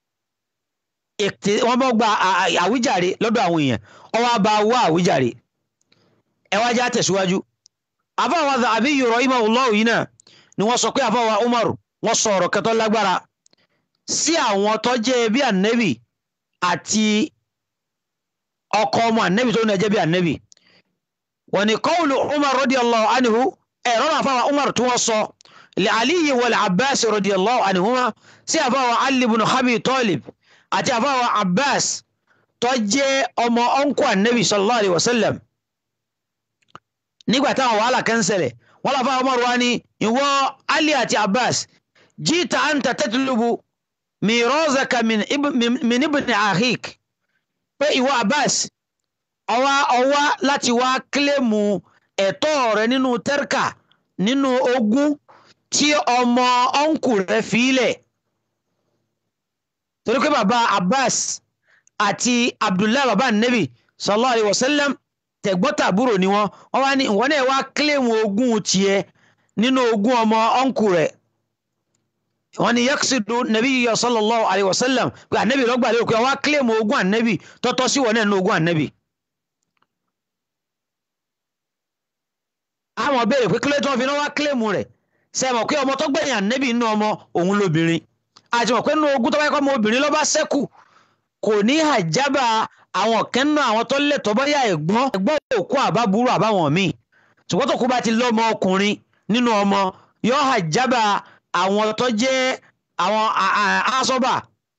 Speaker 5: wọ́n mọ́ gba àwíjàre lọ́dọ̀ àwọn èèyàn ọwọ́ bá wá àwíjàre ẹ wá já tẹ̀síwájú àfà wa Dhahabi rahimahullahu yìí náà ni wọ́n sọ pé àfà wa Umar wọ́n sọ ọ̀rọ̀ kẹtọ́ lágbára sí àwọn tó jẹ́ bí ànẹ́bì àti ọkọ ọmọ ànẹ́bì tó ń jẹ́ bí ànẹ́bì wọ́n ní qawlu Umar radiyallahu anhu ẹ̀rọ náà fáwọn Umar tí wọ́n sọ li Aliyi wal Abbas radiyallahu anhuma sí àfáwọn Ali ibn Abi Talib àti àfáwọn Abbas tó jẹ́ ọmọ ọ̀nkọ́ ànẹ́bì sallallahu alayhi wa sallam nígbà táwọn wàhálà kan ṣẹlẹ̀ wọ́n lọ fáwọn Umar wa ní ìwọ Ali àti Abbas jita anta tatlubu mirazaka min min ibni ahik pé ìwọ Abbas ọwá ọwá láti wá kílèmù ẹ̀tọ́ rẹ nínú tẹ́ríkà nínú ogún tí ọmọ ọ̀nkù rẹ fílẹ̀ torí pé bàbá Abbas àti Abdullahi bàbá Nabi sallallahu alayhi wa sallam tẹ̀gbọ́tàbúrò ni wọ́n wọ́n wá ní ìwọ náà wá kílèmù ogún tiẹ̀ nínú ogún ọmọ ọ̀nkù rẹ̀ wọ́n ní yaksidu nabi yíyọ sallallahu alayhi wa sallam pé anabi lọ́gbà lérò pé wọ́n á kílèmù ogún anabi tọ́tọ́ sí wọn náà ní ogún anabi. àwọn béèrè pé kílẹ̀ tí wọ́n fi náà wá kílèmù rẹ̀ sẹ́mọ̀ pé ọmọ tó gbẹ̀yìn anabi nínú ọmọ òun lóbìnrin àti mọ̀ pé nínú ogún tó bá yẹ kọ́ ọmọ obìnrin ló bá ṣẹ́kù kò ní àjábà àwọn kẹ́ńnà àwọn tó lẹ̀tọ́ bọ́yá ẹ̀gbọ́n ẹ̀gbọ́n òkú àbábúrò àbáwọn míì ṣùgbọ́n tó kú bá ti lọ́mọ ọkùnrin nínú ọmọ yóò àjábà àwọn tó jẹ́ àwọn asọ́bà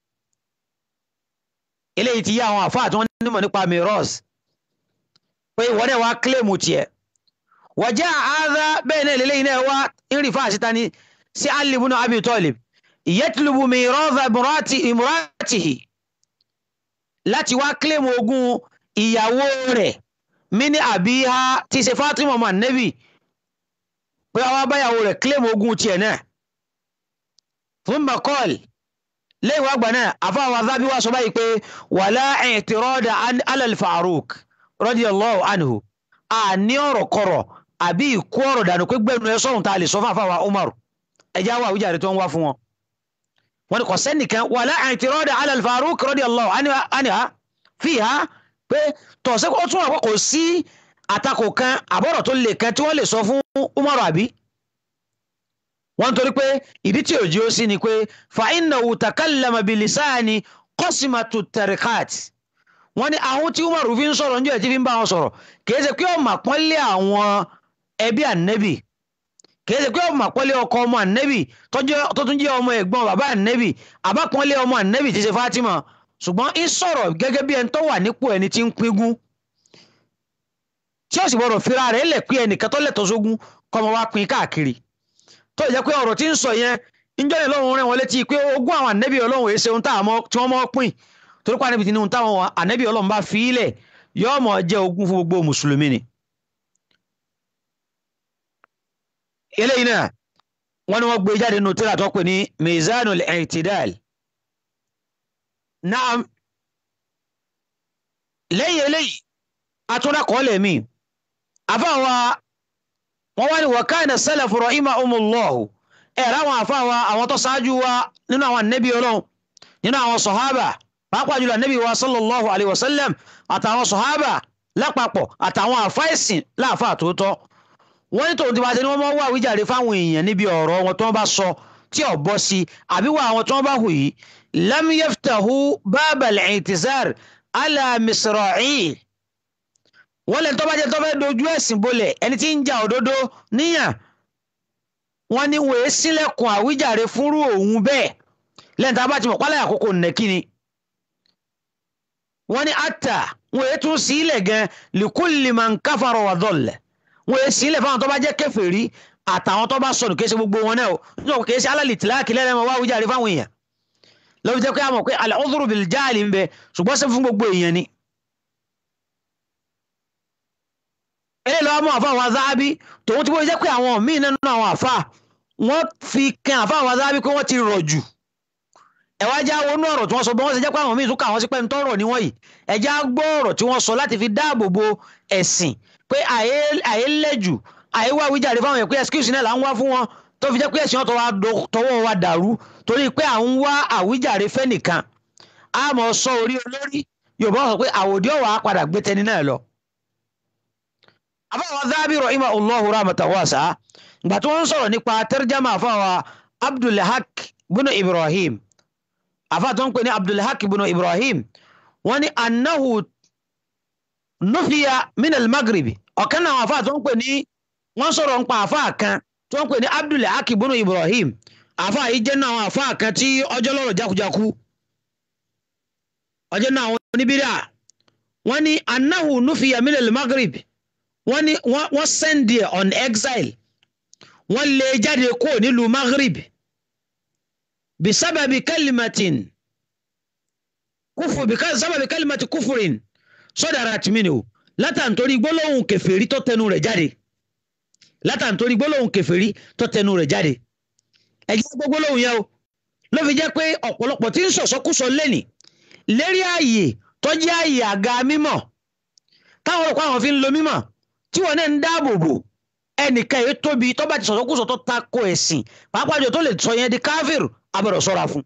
Speaker 5: eléyìí ti yá àwọn àfáà tí wọ́n nímọ̀ nípa miros pé ìwọ náà wá kílèmù tiẹ̀ wọ́jà àádá bẹ́ẹ̀ náà lélẹ́yìn náà wá ìrìfà àṣìta ni sí Ali ibn Abi Talib yatlubu mirosa imuratihi láti wá kílèmù ogún ìyàwó rẹ̀ mini àbíhá tí ṣe Fatima ọmọ Ànábì pé àwọn abáyàwó rẹ̀ kílèmù ogún tiẹ̀ náà thumma qala lẹ́yìn wá gbà náà àfáwọn azábí wá sọ báyìí pé wala i'tirada ala al-Faruq radiyallahu anhu a ní ọ̀rọ̀ kọ̀rọ̀ àbí ìkú ọ̀rọ̀ dànù pé gbẹ̀nu ẹ sọ̀rùn tá a lè sọ fún àfáwọn Umar ẹja wà àwùjáde tó ń wá fún wọn. wọn ni kò sẹ́nìkan wala i'tirada ala al-Faruq radiyallahu anha fiha pé tọ̀sẹ̀ ó tún wà pé kò sí àtakò kan àbọ̀rọ̀ tó lè kan tí wọ́n lè sọ fún Umar àbí wọ́n torí pé ìdí tí òjì ó sí ni pé fa innahu takallama bilisani qasimatu tariqat wọ́n ní àwọn tí Umaru fi ń sọ̀rọ̀ níjọ́ ẹ̀ tí fi ń bá wọn sọ̀rọ̀ kìí ṣe pé ọmọ àpọ́nlé àwọn ẹbí ànẹ́bì kìí ṣe pé ọmọ àpọ́nlé ọkọ ọmọ ànẹ́bì tó tún jẹ́ ọmọ ẹ̀gbọ́n bàbá ànẹ́bì àbápọ́nlé ọmọ ànẹ́bì tí ṣe Fatima ṣùgbọ́n ń sọ̀rọ̀ gẹ́gẹ́ bí ẹni tó wà nípò ẹni tí ń pín tí ó sì gbọ́dọ̀ fira rẹ̀ lẹ̀ pé ẹnìkan tó lẹ̀tọ́ sógún kọ́mọ wá pín káàkiri tó jẹ́ pé ọ̀rọ̀ tí ń sọ yẹn níjọ́ yẹn lọ́run rẹ̀ wọ́n létí pé ogún àwọn ànẹ́bí ọlọ́run èsè ohun tí wọ́n mọ́ pín torí pé ànẹ́bí ti ní ohun táwọn ànẹ́bí ọlọ́run bá fi í lẹ̀ yóò mọ̀ jẹ́ ogún fún gbogbo mùsùlùmí ni. eléyìí náà wọ́n ní wọ́n gbé jáde nínú tíra tó pè ní mizanul i'tidal naam lẹ́yìn eléyìí atúndàkọ́lẹ̀ mi àfáwa wọ́n wá ní wàkánà sálàfù rahimahumullahu ẹ̀ láwọn àfáwa àwọn tó ṣáájú wa nínú àwọn ànábì ọlọ́run nínú àwọn sọ̀hábà pàápàá jùlọ anabi wa sallallahu alayhi wa sallam àtàwọn sọ̀hábà lápapọ̀ àtàwọn àfáìsìn láàfáà tòótọ́ wọ́n ní tòun ti bá ṣe ni wọ́n máa wá àwíjàre fáwọn èèyàn níbi ọ̀rọ̀ wọn tí wọ́n bá sọ tí ò bọ́ sí àbí wà àwọn tí wọ́n bá hù yìí lam yaftahu babal i'tizar ala misra'i wọ́n lè tó bá jẹ́ tó fẹ́ dojú ẹ̀sìn bolẹ̀ ẹni tí ń ja òdodo níyàn wọ́n ní wòye sílẹ̀kùn àwíjàre fúnrú òun bẹ́ẹ̀ lẹ́yìn tá a bá ti mọ̀ pálẹ̀ àkókò nẹ́kí ni wọ́n ní ata wòye tún sílẹ̀ gan likulli man kafara wa dalla wòye sílẹ̀ fáwọn tó bá jẹ́ kèfèrí àtàwọn tó bá sọnù kìí ṣe gbogbo wọn náà o nítorí kìí ṣe alálì tìláàkì lẹ́rẹ̀mọ́ wá àwíjàre fáwọn èèyàn lọ́wọ́ jẹ́ pé a mọ̀ pé al-udhru bil jahli ń bẹ ṣùgbọ́n ṣe fún gbogbo èèyàn ni. eléyìí lọ́wọ́ mọ́ àfa àwọn azáábí tòun ti bó jẹ́ pé àwọn míì nínú àwọn àfa wọ́n fi kan àfa àwọn azáábí pé wọ́n ti rọ̀ jù ẹ̀wá já wọnú ọ̀rọ̀ tí wọ́n sọ bí wọ́n ṣe jẹ́ pé àwọn míì tún kà wọ́n sí pé ń tọrọ ní wọ̀nyí ẹ̀já gbọ́ ọ̀rọ̀ tí wọ́n sọ láti fi dáàbò bo ẹ̀sìn pé àyè lẹ́jù àyè wá wíjàre fáwọn yẹn pé excuse náà là ń wá fún wọn tó fi jẹ́ pé ẹ̀sìn ọ̀tọ̀ wa tọwọ́ wa dàrú torí pé à ń wá àwíjàre fẹ́ nìkan a mọ̀ sọ orí olórí Yorùbá sọ pé àwòdì ọ̀wà padà gbé tẹni náà lọ àfáwọn Dhahabi rahimahullahu rahmatan wasi'a ìgbà tí wọ́n ń sọ̀rọ̀ nípa tarjama àfáwọn Abdulhaq bunu Ibrahim àfáà tó ń pè ní Abdulhaq bunu Ibrahim wọ́n ní annahu nufiya min al-Maghribi ọ̀kan náà àfáà tó ń pè ní wọ́n sọ̀rọ̀ ń pa àfáà kan tó ń pè ní Abdulhaq bunu Ibrahim àfáà yìí jẹ́ náà àfáà kan tí ọjọ́ lọ́rọ̀ jákujáku ọjọ́ náà àwọn oníbíríà wọ́n ní annahu nufiya min al-Maghribi wọ́n ní wọ́n send there on exile wọ́n lé jáde kó nílùú maghrib bisababi kalimatin kufu bisababi kalimati kufurin sọdara tìmínì o látàntorí gbólóhùn kèfèrí tó tẹnu rẹ̀ jáde látàntorí gbólóhùn kèfèrí tó tẹnu rẹ̀ jáde ẹjẹ gbọ́ gbólóhùn yẹn o ló fi jẹ́ pé ọ̀pọ̀lọpọ̀ tí ń sọ̀sọ́kúsọ lẹ́nì lérí ààyè tó jẹ́ ààyè àga mímọ́ táwọn ọ̀pọ̀ àwọn fi ń lo mímọ́ tí wọn náà ń dáàbò bò ẹnìkan èyí tóbi tó bá ti sọ̀sọ́kùsọ tó ta ko ẹ̀sìn pàápàá jù tó lè sọ yẹn di káfíìrù abẹ́rẹ́ sọ́ra fún.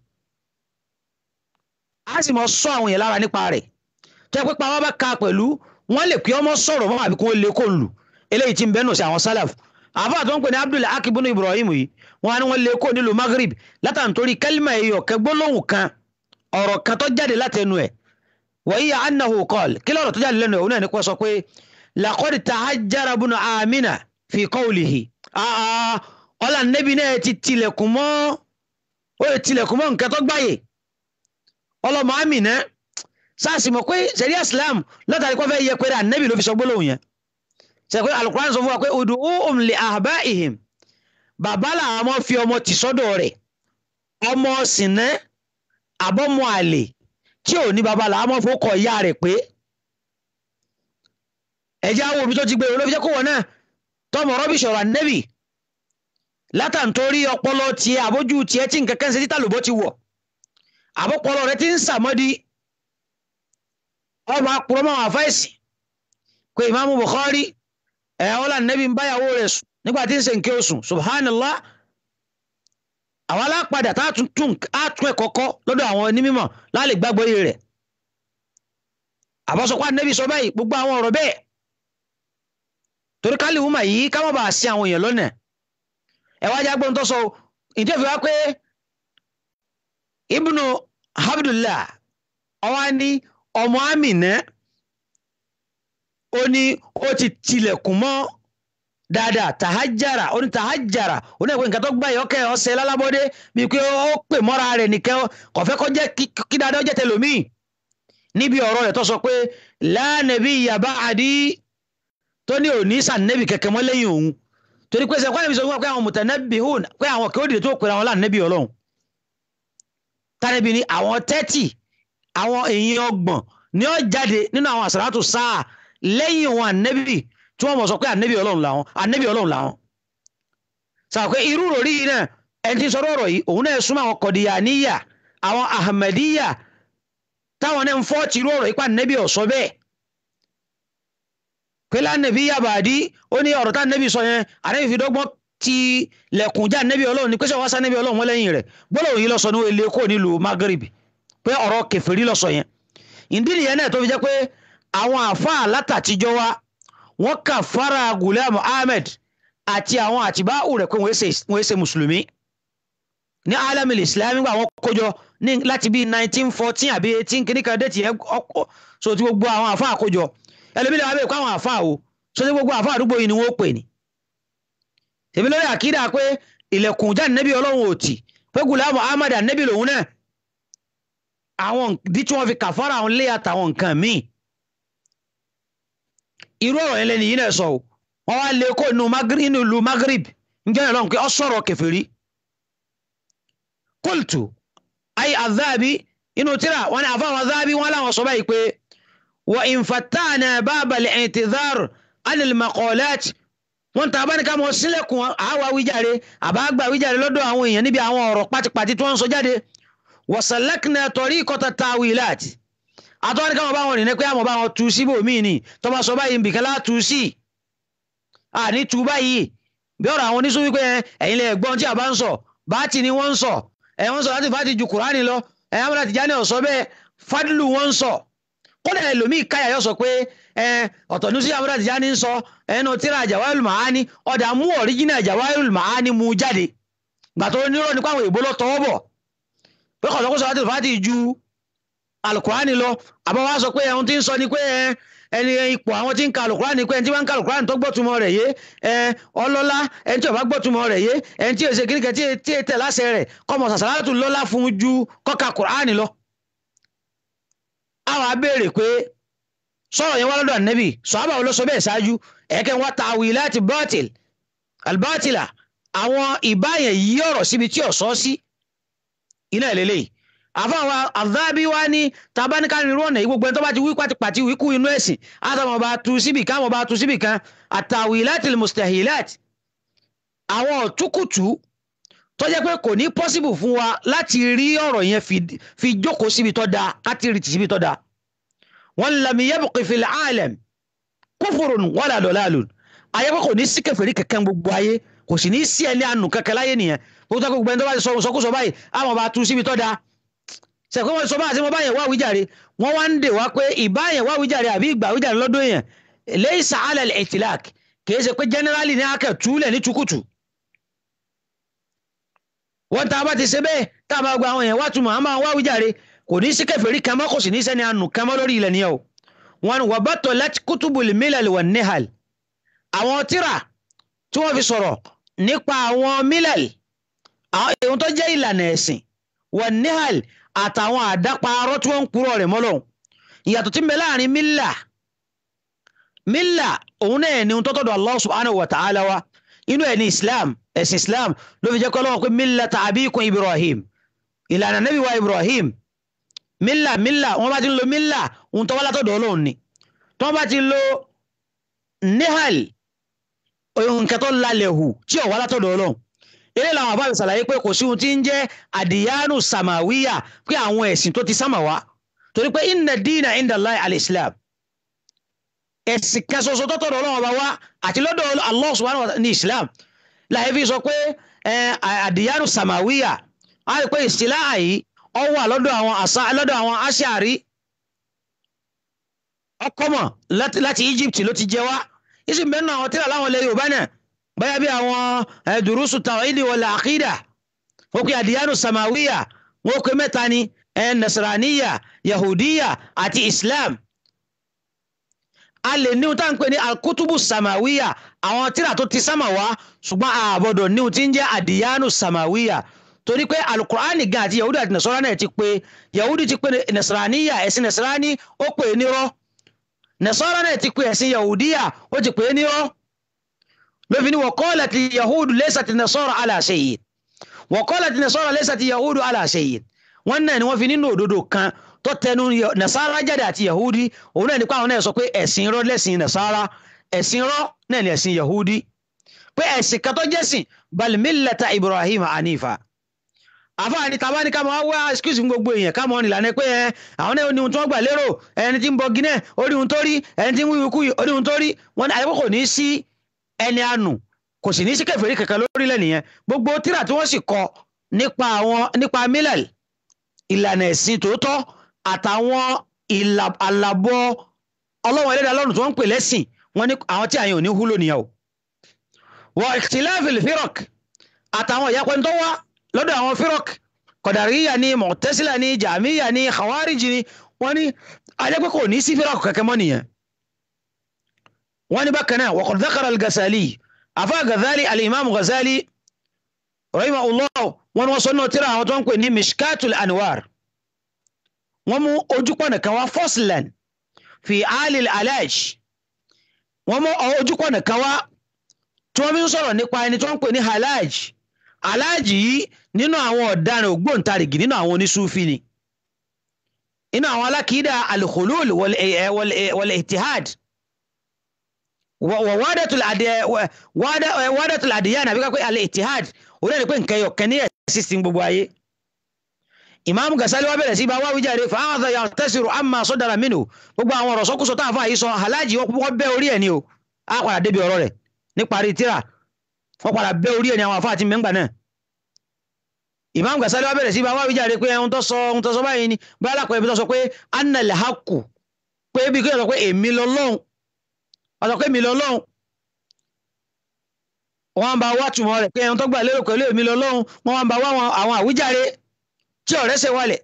Speaker 5: a sì mọ sọ àwọn yẹn lára nípa rẹ̀ tó yẹ pé pa wọn bá ka pẹ̀lú wọn lè pé ọmọ sọ̀rọ̀ mọ́ àbí kó lè kó lù eléyìí tí ń bẹ́nu sí àwọn sálàf àbá tó ń pè ní Abdul akibunu Ibrahim yìí wọn á ní wọn lè kó nílùú Maghrib látàntorí kálímà ẹ̀yọ̀ kẹgbólóhùn kan ọ̀rọ̀ kan tó jáde látẹnu ẹ̀ wọ́n yíya annahu qal kí lọ́rọ̀ tó jáde lẹ́nu ẹ̀ òun náà ní kó sọ pé laqad tahajjara bunu amina fi qawlihi aa ọlá nẹ́bí náà ti tilẹ̀kùn mọ́ ó lè tilẹ̀kùn mọ́ nǹkan tó gbáyè ọlọ́mọ amina sáàsì mọ̀ pé sẹ̀rí islam látàrí kọ́ fẹ́ yẹ pé ànẹ́bí ló fi sọ gbólóhùn yẹn sẹ pé alukuran sọ fún wa pé ud'uhum li ahba'ihim bàbá làwọn ọmọ fi ọmọ tì sọ́dọ̀ rẹ̀ ọmọ sìnẹ́ àbọ̀mọ àlè tí ò ní bàbá làwọn ọmọ fowó kọ ìyá rẹ̀ pé ẹ̀jẹ̀ àwọn òbí tó ti gbé olóbi jẹ́ kó wọ̀ náà tọmọ rọ́bì sọ̀rọ̀ ànẹ́bì látàntorí ọpọlọ tiẹ̀ àbójú tiẹ̀ tí nǹkan kan ṣe títà lòbó ti wọ̀ àbọ̀pọlọ rẹ ti ń sàmọ́dí ọmọ akpọ̀rọ̀mọ́ àwọn àfáìsì pé ìmáàmù Bukhari ẹ̀ ọ́lá ànẹ́bì ń báyàwó rẹ̀ sùn nígbà tí ń ṣe nǹkan oṣù subhanallah àwọn alápadà tá a tún tún á tún ẹ̀ kọ́kọ́ lọ́dọ̀ àwọn onímọ̀ láàlè gbàgbọ́ iye rẹ̀ àbọ̀sọ̀kọ́ ànẹ́bì sọ báyìí gbogbo àwọn ọ̀rọ̀ bẹ́ẹ̀ torí ká lè wúmà yìí ká má bàa sí àwọn èèyàn lọ́nà ẹ wá jágbọ́n tó sọ ìdí òfin wá pé ibnu abdullah ọwọ́ ní ọmọ amina ó ní ó ti tilẹ̀kùn mọ́ dáadáa tàhájára ó ní tàhájára ó ní ẹ̀kọ́ nǹkan tó gbá ìyọ́kẹ́ ọ̀sẹ̀ lálábọ́dé bíi pé ó pè mọ́ra rẹ̀ nìkan kò fẹ́ kó jẹ́ kí dáadáa ó jẹ́ tẹlòmíì níbi ọ̀rọ̀ rẹ̀ tó sọ pé la nabiyya ba'di tó ní òní sànẹ́bì kẹ̀kẹ́ mọ́ lẹ́yìn òun torí pé sẹ́kọ́ ẹ̀mí sọ fún wa pé àwọn mutanabbihun pé àwọn kí ó dìde tó pèrè àwọn lànẹ́bì ọlọ́run tánẹ́bì ni àwọn tẹ́tì àwọn èèyàn ọgbọ̀n ni ó jáde nínú àwọn àsàràtù sáà lẹ́yìn òun ànẹ́bì tí wọ́n mọ̀ sọ pé ànẹ́bì ọlọ́run làwọn ànẹ́bì ọlọ́run làwọn. sọ pé irú rò rí yìí náà ẹni tí ń sọ̀rọ̀ ọ̀rọ̀ yìí òun náà súnmọ́ àwọn kọ̀dìyàníyà àwọn ahmadiyya táwọn náà ń fọ́ tìrú ọ̀rọ̀ yìí pa ànẹ́bì ọ̀sọ́ bẹ́ẹ̀ pẹ̀lú ànẹ́bí yabàdí ó ní ọ̀rọ̀ tá ànẹ́bí sọ yẹn ànẹ́bí fi dọ́gbọ́n ti lẹ̀kùn já ànẹ́bí ọlọ́run ní pẹ́sẹ̀ wá sá ànẹ́bí ọlọ́run wọn lẹ́yìn rẹ̀ gbọ́dọ̀ yìí lọ sọ ní ilé kó nílùú Maghrib pé ọ̀rọ̀ kèfèrí ló sọ yẹn ìdí nìyẹn náà tó fi jẹ́ pé àwọn àfáà látàtijọ́ wa wọ́n kà fara Ghulam Ahmed àti àwọn àtibáwò rẹ̀ pé wọ́n ṣe mùsùlùmí ní alamil islam gbà wọ́n kójọ ní láti bíi nineteen fourteen àbí eighteen kìíní kan dé tiẹ̀ ọkọ̀ so ti gbogbo àwọn àfáà kójọ ẹlòmílẹ̀ wà bẹ́ẹ̀ kó àwọn àfáà o so ti gbogbo àfáà àdúgbò yìí ni wọ́n pè ní. èmi lórí àkídà pé ilẹ̀kùn jáde nẹ́bí ọlọ́run ò tì pé Ghulam Ahmed nẹ́bí lòun náà àwọn ìdí tí wọ́n fi kàfárà àwọn ilé àtàwọn nǹkan míì irú ọ̀rọ̀ yẹn lẹ́nu yìí náà sọ o wọ́n wá lé kó inú ìlú Maghrib njẹ́ ìlọ́run pé ọ sọ̀rọ̀ kèfèrí qultu ay adhabi inú tíra wọn ni àfáwọn adhabi wọn láwọn sọ báyìí pé wa in fattana baba al-i'tidhar an al-maqalat wọn tàbá ní ká mọ sílẹ̀kùn àwa wíjàre àbágbà wíjàre lọ́dọ̀ àwọn èèyàn níbi àwọn ọ̀rọ̀ pátipàti tí wọ́n ń sọ jáde wa salakna tariqata tawilat àtọ́wọ́n ní ká mọ bá wọn rìn ní pé àmọ́ bá wọn tu síbò míì ni tó bá sọ báyìí nbìkan látú sí àní tu báyìí bí ọ̀rọ̀ àwọn oníṣòwò wípé ẹ̀yin lè gbọ́n tí a bá ń sọ báàtì ni wọ́n ń sọ ẹ̀ wọ́n sọ láti fàtí ju kùránì lọ ẹ̀ amúlá Tìjàní ọ̀sọ́ bẹ́ẹ̀ fádùlù wọ́n ń sọ kódà ẹlòmíì káyà yọ sọ pé ẹ ọ̀tọ̀ ní sí amúlá Tìjàní ń sọ ẹnu tíra Jawahirul Ma'ani ọ̀dà mú ọ̀ríjìnà Jawahirul Ma'ani mú jáde gbàtọ́ onírọ̀ nípa àwọn èèbó lọ tọwọ́ bọ̀ pé kọ̀sọ́kọ́sọ́ láti fàtí ju alukurani lọ àbá wa sọ pé ẹ̀hún tí ń sọ ni pé ẹni ipò àwọn tí ń ka alukurani pé ẹni tí wọ́n ń ka alukurani tó gbọ́tumọ̀ rẹ̀ yé ọlọ́lá ẹni tí ó bá gbọ́tumọ̀ rẹ̀ yé ẹni tí èsè kíníkẹ́ tí è tẹ̀ láṣẹ rẹ̀ kọ́mọ sàṣàlátù lọ́lá fún ju kọ́ka kurani lọ. àwọn abéèrè pé sọ̀rọ̀ yẹn wá lọ́dọ̀ ànẹ́bì sọ̀hábà wo ló sọ bẹ́ẹ̀ ṣáájú ẹ̀kẹ́ wọn ta àwì láti bọ́tìl albátìlà àwọn ìbáyẹn yí ọ̀rọ̀ síbi tí ò sọ sí iná ìlélẹ́yìí àfáwọn àdábí wá ní tabaníkà nínú ọ̀nà yìí gbogbo ẹni tó bá ti wí pàtìpàtì wíkú inú ẹ̀sìn àtàwọn ọba tu síbì kan àwọn ọba tu síbì kan àtàwílátì mustahilat àwọn ọ̀túkùtù tó jẹ́ pé kò ní pọ́síbù fún wa láti rí ọ̀rọ̀ yẹn fi jókòó síbi tó dáa láti rí ti síbi tó dáa wọn lam yabqi fil alam kufurun wala dalalun ayé pé kò ní sí kèfèrí kankan gbogbo ayé kò sì ní sí ẹni àánú kankan láyé nìyẹn gbogbo ẹni tó bá ti sọ sọkúsọ báyìí àwọn ọba tu síbi tó dáa sẹ̀kọ́ wọn sọ bá àti wọn bá yẹn wá wíjàre wọn wá ń dè wá pé ìbá yẹn wá wíjàre àbí ìgbà wíjàre lọ́dún èèyàn laysa ala al-itlaq kìí ṣe pé generally ní akẹ́ túlẹ̀ ní tukutu. wọ́n tá a bá ti ṣe bẹ́ẹ̀ tá a bá gba àwọn èèyàn wá túmọ̀ àmọ́ wá wíjàre kò ní sí kèfèrí kan mọ́ kò sì ní sẹ́ni àánú kan mọ́ lórí ilẹ̀ nìyẹn o. wọn wà batalat kutubul milal wan nihal àwọn tíra tí wọ́n fi sọ̀rọ̀ nípa àwọn milal àwọn èèyàn tó jẹ́ ìlànà ẹ̀sìn wan nihal àtàwọn àdáparọ́ tí wọ́n ń purọ́ rẹ̀ mọ́lọ́hún ìyàtọ̀ tí ń bẹ láàrin mílà mílà òun náà ní tó tọ́dọ̀ Allah subhanahu wa ta'ala wa inú ẹ̀ ní islam ẹ̀sìn islam ló fi jẹ́ kọ́ lọ́wọ́ pé mílà abikum ibrahim ìlànà nabi wa ibrahim mílà mílà wọ́n bá ti ń lo mílà òun tó wá látọ̀dọ̀ ọlọ́run ni tí wọ́n bá ti lo nihal nǹkan tó lálẹ́ hù tí ò wá látọ̀dọ̀ ọlọ́run eré làwọn àbá mi ṣàlàyé pé kò sí ohun tí ń jẹ́ àdìyánù sàmàwíyà pé àwọn ẹ̀sìn tó ti sámà wá torí pé inna dina inda Allahi al-Islam ẹ̀sìn kan ṣoṣo tó tọ̀dọ̀ ọlọ́run ọba wá àti lọ́dọ̀ Allah subhanahu wa ta'ala ní Islam láì fi sọ pé àdìyánù sàmàwíyà á rí pé ìsìlá àyí ọ wà lọ́dọ̀ àwọn àṣà lọ́dọ̀ àwọn aṣáàrí ọkọ̀mọ̀ láti Egypt ló ti jẹ wá ìsìn bẹ́ẹ̀ náà àwọn tíra láwọn ilẹ̀ Yorùbá náà báyà bí àwọn durusu tawhidi wala aqida wọ́n pe àdìyánù samawiya wọ́n pe mẹ́ta ni nasaraniya yahudiya àti islam a lè ní ohun tá à ń pè ní alkutubu samawiya àwọn tíra tó ti sámà wá ṣùgbọ́n àbọ̀dọ̀ ní ohun tí ń jẹ́ àdìyánù samawiya torí pé alukur'ani gan àti yahudi àti nasara náà ti pé yahudi ti pé nasaraniya ẹ̀sìn nasarani ó pè é nírọ́ nasara náà ti pé ẹ̀sìn yahudiya ó ti pè é nírọ́ lófin ni waqalat yahudu laysat nasara ala shay'in waqalat nasara laysat yahudu ala shay'in wọ́n náà ni wọ́n fi nínú òdodo kan tó tẹnu nasara jáde àti yahudi òun náà nípa àwọn náà sọ pé ẹ̀sìn irọ́ lẹ́sìn nasara ẹ̀sìn irọ́ náà ni ẹ̀sìn yahudi pé ẹ̀sìn kan tó jẹ́sìn bal millata ibrahim hanifa àfáàní tàbá ní ká máa wá excuse fún gbogbo èèyàn ká mọ ìlànà pé ẹ àwọn náà ní ohun tí wọ́n gbà lérò ẹni tí ń bọ gínẹ orí ohun tó rí ẹni tí ń wíwí kú orí ohun tó rí wọ́n ní àyẹ̀wò kò ní sí ẹni àánú kò sì ní sí kèfèrí kankan lórílẹ̀ nìyẹn gbogbo tíra tí wọ́n sì kọ nípa àwọn nípa milal ìlànà ẹ̀sìn tòótọ́ àtàwọn ìlà- àlàbọ̀ ọlọ́wọ́n ẹlẹ́dàá lọ́rùn tí wọ́n ń pè lẹ́sìn wọ́n ní àwọn tí àyàn ò ní húlò nìyàwó wọ ìtìláfìlì fírọ̀k àtàwọn ìyapẹ́ tó wá lọ́dọ̀ àwọn fírọ̀k kọ̀dàríyà ní mọ̀tẹ́sílà ní jàmíyà ní khawariji ní wọ́n ní ajẹ́pẹ́ kò ní sí fírọ̀k kẹ́kẹ́ mọ́ nìyẹn wọ́n ní bákan náà waqad dhakara al-Ghazali afa Ghazali al-imam Ghazali rahimahullah wọ́n ní wọ́n sọ náà tíra àwọn tó ń pè ní mishkatul anwar wọ́n mú ojúpọ̀nà kan wá foslan fi alil alaj wọ́n mú ojúpọ̀nà kan wá tí wọ́n fi ń sọ̀rọ̀ nípa ẹni tí wọ́n ń pè ní halaj halaj yìí nínú àwọn ọ̀daràn ògbóǹtarìgì nínú àwọn onísúfì ni inú àwọn alákìídà alkhulul wal- eh, wal- eh, wal ittihad wa wa wadatul adi- wa- wada- eh, wadatul adiyan àbí ká pé al ittihad ó lẹ́nu pé nǹkan ẹyọ kan ní ẹ̀sìn sí gbogbo ayé imam gasali wa bẹ̀rẹ̀ sí bá wá wíjàre fàáhàdà yà tẹ́sìrò àmà sọ́dára mínú gbogbo àwọn ọ̀rọ̀ sọ́kúsọ tá a fà yìí sọ aláàjì wọ́n bẹ́ orí ẹ̀ ni o á padà débi ọ̀rọ̀ rẹ̀ níparí tíra wọ́n padà bẹ́ orí ẹ̀ ni àwọn àfáà ti mẹ́ngbà náà imam gasali wa bẹ̀rẹ̀ sí bá wá wíjàre pé ohun tó sọ ohun tó sọ báyìí ni bá alákọ̀ọ́ ibi tó sọ pé anna lahaku pé bí kí sọ pé èmi lọ́lọ́hun wọ́n sọ pé èmi lọ́lọ́hun wọ́n bá wá túmọ̀ rẹ̀ pé ohun tó gbà lérò pẹ̀lú èmi lọ́lọ́hun wọ́n bá wá àwọn àwíjàre tí ọ̀rẹ́ ṣe wálẹ̀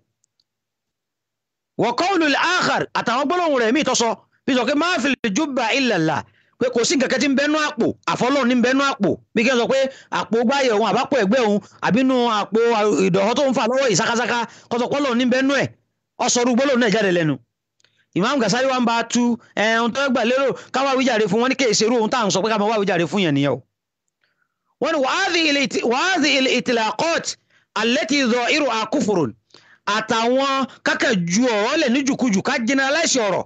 Speaker 5: wa qawlul akhar àtàwọn gbólóhùn rẹ̀ míì tọ́sọ bí sọ pé ma fil jubba illa Allah pé kò sí nǹkan kan tí ń bẹnu àpò àfọlọ́run ní ń bẹnu àpò bí kí n sọ pé àpò gbáyẹ̀ òun àbápò ẹ̀gbẹ́ òun àbínú àpò ìdọ̀họ́ tó ń fà lọ́wọ́ ìsákásáká kọ́sọ̀pọ́lọ̀ ní ń bẹnu ẹ̀ ọ̀sọ̀rú gbólóhùn náà jáde lẹ́nu Imam Gasali wa ń bá tu ẹ̀hún tó gbà lérò káwá wíjàre fún wọn ní kéèsì irú ohun tá à ń sọ pé ká máa wá wíjàre fún yẹn nìyẹn o wọ́n ní wàhádì ìtìlákọ́t allati dhahiruha kufrun àtàwọn kákẹ́ ju ọ̀rọ̀ lẹ̀ ní jùkújù ká generalize ọ̀rọ̀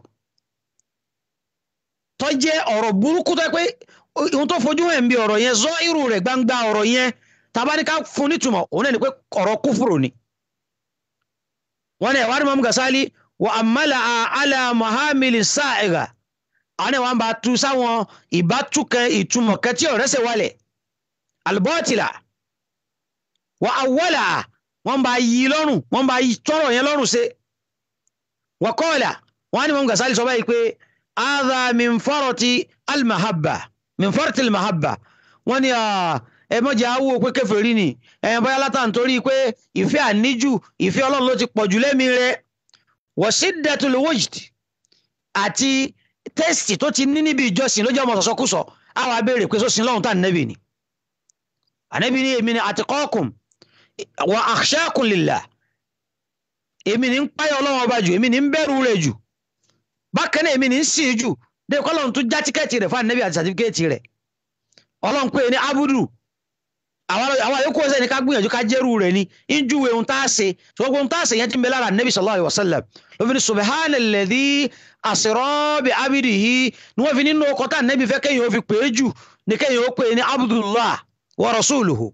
Speaker 5: tó jẹ́ ọ̀rọ̀ burúkú tó yẹ pé ohun tó fojú hàn bí ọ̀rọ̀ yẹn zọ irú rẹ̀ gbangba ọ̀rọ̀ yẹn tàbá ní ká fún nítumọ̀ òun náà ni pé ọ̀rọ̀ kúfùrù ni. wọ́n ní ẹ̀wá ní Imam Gasali wa amala ala mahamili sa'iga àwọn ni wọ́n bá tu sáwọn ìbátúkẹ́ ìtumọ̀ kẹtí ọ̀rẹ́ sẹ̀ wálẹ̀ albọ́tìlà wa awwala wọ́n bá yí lọ́rùn wọ́n bá yí tọ́rọ̀ yẹn lọ́rùn ṣe wa qala wọ́n ní Imam Gasali sọ báyìí pé hadha min farati almahabba min farati almahabba wọ́n ní ẹ mọ̀jẹ̀ awo pé kèfèrí ni ẹ̀yìn bóyá látà nítorí pé ìfẹ́ àníjù ìfẹ́ ọlọ́run ló ti pọ̀ jù lẹ́mìí rẹ̀ wa shiddatul wujd àti tẹ́sítì tó ti ní níbi ìjọsìn ló jẹ́ ọmọ sọ̀sọ́kùsọ àwọn abéèrè pé sósìn lọ́hùn tá ànẹ́bì ni ànẹ́bì ni èmi ni atqakum wa akhshakum lillah èmi ni ń páyọ̀ ọlọ́run ọba jù èmi ni ń bẹ̀rù rẹ̀ jù bákan náà èmi ní í sìn jù dé kọ́lọ́n tún já tíkẹ́ẹ̀tì rẹ̀ fún ànábì àti sàtífíkẹ́ẹ̀tì rẹ̀ ọlọ́run pé ní abudu àwọn àyókù ọ̀sẹ̀ ni ká gbìyànjú ká jẹ́rù rẹ̀ ni ń júwe ohun tá a ṣe ṣùgbọ́n ohun tá a ṣe yẹn ti ń bẹ lára ànábì sallallahu alaihi wasallam ló fi ní subhanalladhi asra bi abidihi ni wọ́n fi nínú ọkọ̀ tá ànábì fẹ́ kéèyàn ó fi pè é jù ní kéèyàn ó pè é ní abdullah wa rasuluhu.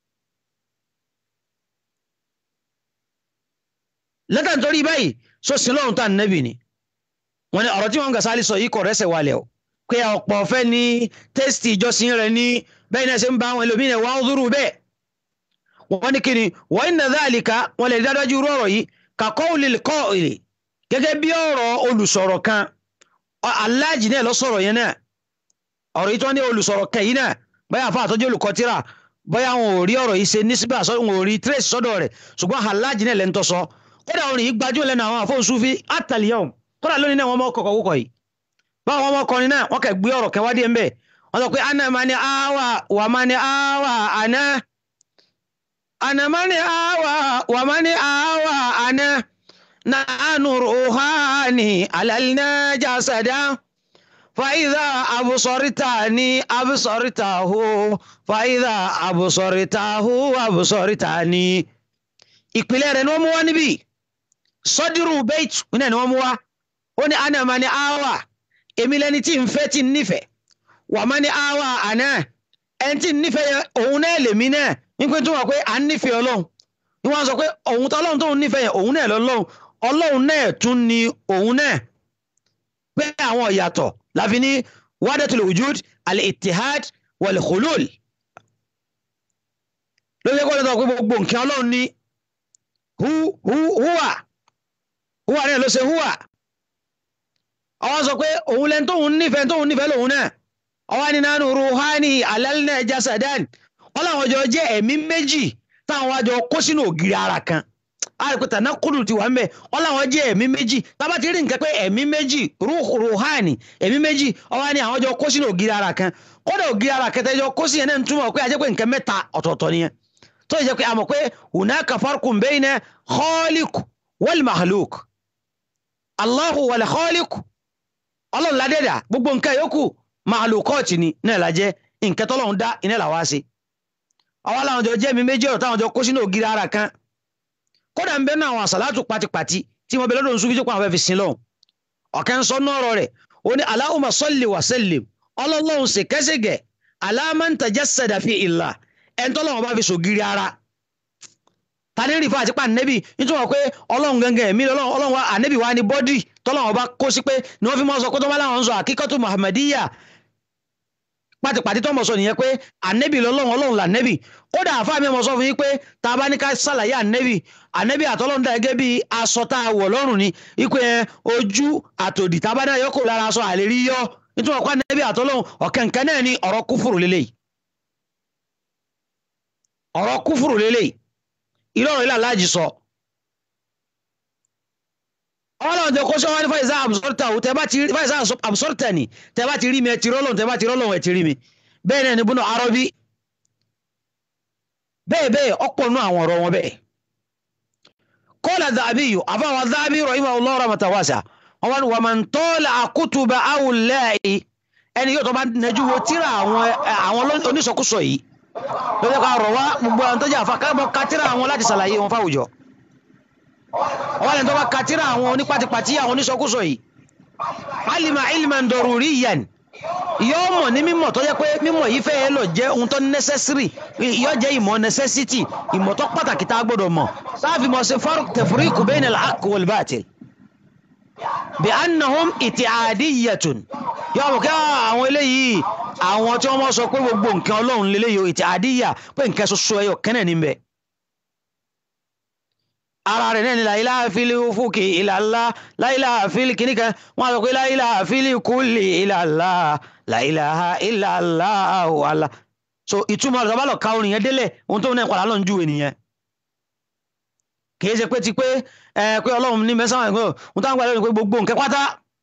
Speaker 5: lẹ́tà nítorí báyìí sọ́sìn lọ́run tá ànábì ni wọ́n ní ọ̀rọ̀ tí wọ́n ń Gasali sọ yìí kò rẹ́sẹ̀ wálẹ̀ o pé ọ̀pọ̀ fẹ́ ní tẹ́sítì ìjọsìn rẹ̀ ní bẹ́ẹ̀ náà ṣe ń bá àwọn ẹlòmíràn wá ń dúró bẹ́ẹ̀ wọ́n ní kíni wọ́n inna dhalika wọ́n lè dájú irú ọ̀rọ̀ yìí ka qawlil qa'il gẹ́gẹ́ bí ọ̀rọ̀ olùsọ̀rọ̀ kan aláàjì náà lọ sọ̀rọ̀ yẹn náà ọ̀rọ̀ yìí tó ní olùsọ̀rọ̀ kan yìí náà bóyá àfa àtọ́jú olùkọ́ tíra bóyá wọn ò rí ọ̀rọ̀ yìí ṣe nísìbà wọn ò rí trace sọ́dọ̀ rẹ̀ ṣùgbọ́n aláàjì náà lẹ́ńtọ́ sọ kódà orin yìí gbajúmọ̀ lẹ́nu àwọn àfọ̀nsúfí àtàlíyàwó kódà lónìí náà wọ́n mọ́ kọ̀kọ̀ wúkọ̀ yìí báwọn ọmọkùnrin náà wọ́n kẹ̀ gbé ọ̀rọ̀ kẹwàá díẹ̀ mbẹ́ wọ́n sọ pé ana mani awa wà mani awa ana ana mani awa wà mani awa ana nanu ruhani alalina jasada fàyídà abùsọ̀rìtàní abùsọ̀rìtàhù fàyídà abùsọ̀rìtàhù abùsọ̀rìtàní ìpìlẹ̀ rẹ̀ ni wọ́n mú wá níbí sọ́dírù bẹ́ẹ̀tù náà ni wọ́n mú wá ó ní ana mani awa èmi lẹni tí ń fẹ́ tí ń nífẹ̀ẹ́ wà má ní àwa àná ẹni tí ń nífẹ̀ẹ́ yẹn òun náà lèmi náà nípa tó wà pé à ń nífẹ̀ẹ́ ọlọ́run ni wọ́n sọ pé òun tó ọlọ́run tó ń nífẹ̀ẹ́ yẹn òun náà lọ́lọ́run ọlọ́run náà tún ni òun náà pé àwọn ìyàtọ̀ láfi ní wahdatul wujud al-ittihad wal-khulul ló yẹ kó lè sọ pé gbogbo nǹkan ọlọ́run ní hu hu huwa huwa náà ló ṣe huwa ọwọ́ sọ pé òun lẹ́ni tóun nífẹ̀ẹ́ tóun nífẹ̀ẹ́ lòun náà ọwọ́ ni nánú ruhani alalna jasadan wọ́n làwọn jọ jẹ́ ẹ̀mí méjì táwọn wájọ kó sínú ògiri ara kan àrùkùtà náà kúrò ti wà ń bẹ wọ́n làwọn jẹ́ ẹ̀mí méjì tábà ti rí nǹkan pé ẹ̀mí méjì ruhani ẹ̀mí méjì ọwọ́ ni àwọn jọ kó sínú ògiri ara kan kódà ògiri ara kẹtẹ jọ kó sí yẹn náà ń túmọ̀ pé ajẹ́ pé nǹkan mẹ́ta ọ̀tọ̀ọ̀tọ̀ nìyẹn tó yẹ pé a mọ̀ pé hunaka farqun bayna khaliq wal mahluk Allahu wal khaliq ọlọ́run ládẹ́dà gbogbo nǹkan yòókù mahlukọ́ọ̀tì ni náà lájẹ́ nǹkan tọ́lọ́run dá iná làwa ṣe àwa làwọn jọ jẹ́ mi méjì ọ̀rọ̀ táwọn jọ kó sínú ògiri ara kan kódà ń bẹ náà àwọn àsàlátù pátipàti tí mo bẹ lọ́dọ̀ nsúfì tó pa àwọn fẹ́ fi sin lọ́hùn ọ̀kẹ́ ń sọ náà ọ̀rọ̀ rẹ̀ ó ní Allahumma salli wa sallim ọlọ́lọ́hun ṣèkẹ́ṣègẹ̀ ala man tajassada fi illah ẹ̀ ń tọ́lọ́wọ́n bá fi sògiri ara tani rí fún àti pa ànẹ́bì nítorí wọn pé ọlọ́run gangan ẹ̀mí ọlọ́run wa ànẹ́bì wa ní bọ́dì tọ́lọ́wọ́n bá kó sí pé ni wọ́n fi mọ́ sọ pé tó bá láwọn ń sọ àkíkọ́tù muhammadiyya pátipàtí tó mọ̀ sọ nìyẹn pé ànẹ́bì lọ́lọ́run ọlọ́run là nẹ́bì kódà àfáà mi mọ̀ sọ fún yín pé tá a bá ní ká ṣàlàyé ànẹ́bì ànẹ́bì àtọ́lọ́run dà gẹ́gẹ́ bí aṣọ tá a wọ̀ lọ́rùn ni ipe ojú àtòdì tá a bá dá yọ kó lára aṣọ àlérí yọ nítorí ọ̀pá ànẹ́bì àtọ́lọ́run ọ̀kẹ́ǹkẹ́ náà ni ọ̀rọ̀ kúfùrù lélẹ́yìí ọ̀rọ̀ kúfùrù lélẹ́yìí ìrọ̀rùn ilé aláàjì sọ. ọlọ́run tẹ kó sọ́wọ́n ní fàyíṣà àbùsọ̀tà ò tẹ́bá ti fàyíṣà àbùsọ̀tà ni tẹ́bá ti rí mi ẹ ti rọ́lọ́run tẹ́bá ti rọ́lọ́run ẹ ti rí mi bẹ́ẹ̀ náà ní búnú arọ́bí bẹ́ẹ̀ bẹ́ẹ̀ ọ̀pọ̀ nú àwọn ọ̀rọ̀ wọn bẹ́ẹ̀. kọ́lá dàbí yìí àfàwọn dàbí rọ̀yìn àwọn ọlọ́run àmọ̀tàwàṣà wọn wà máa ń tọ́lá àkútùbà àwùlẹ́ẹ̀ì ẹni yóò tó bá nẹjú wo tíra àwọn oníṣọkúsọ yìí lọ́jọ́ ká rọ̀ wá gbogbo àwọn tó jẹ́ àfàkàbọ̀ katira àwọn láti ṣàlàyé wọn fáwùjọ ọwọ́ lẹ́nu tó bá katira àwọn onípatipati àwọn oníṣọkúsọ yìí alima ilman daruriyan yóò mọ̀ ní mímọ̀ tó jẹ́ pé mímọ̀ yìí fẹ́ẹ́ lọ jẹ́ ohun tó necessary yóò jẹ́ ìmọ̀ necessity ìmọ̀ tó pàtàkì tá a gbọ́dọ̀ mọ̀ sáàfin mọ̀ sí farq tafriq bayna al-haqq wal-batil bí annahum itiadiyatun yóò mọ̀ kí àwọn eléyìí àwọn tí wọ́n mọ̀ sọ pé gbogbo nǹkan ọlọ́run lélẹ́yìí o itiadiyya pé nǹkan ṣoṣo ẹyọ kẹ́nẹ̀ níbẹ̀ ara rẹ̀ náà ni la ilaha fil ufuqi illa Allah la ilaha fil kìíní kan wọ́n á sọ pé la ilaha fil kulli illa Allah la ilaha illa Allah wàhálà so ìtumọ̀ rẹ̀ sábà lọ ka orin yẹn délẹ̀ ohun tó náà padà lọ ń ju ènìyàn kìí ṣe pé ti pé ẹ pé ọlọ́run ní mẹ́sàn-án ẹ̀gbọ́n ohun táwọn gbà lórí pé gbogbo nǹkan pátá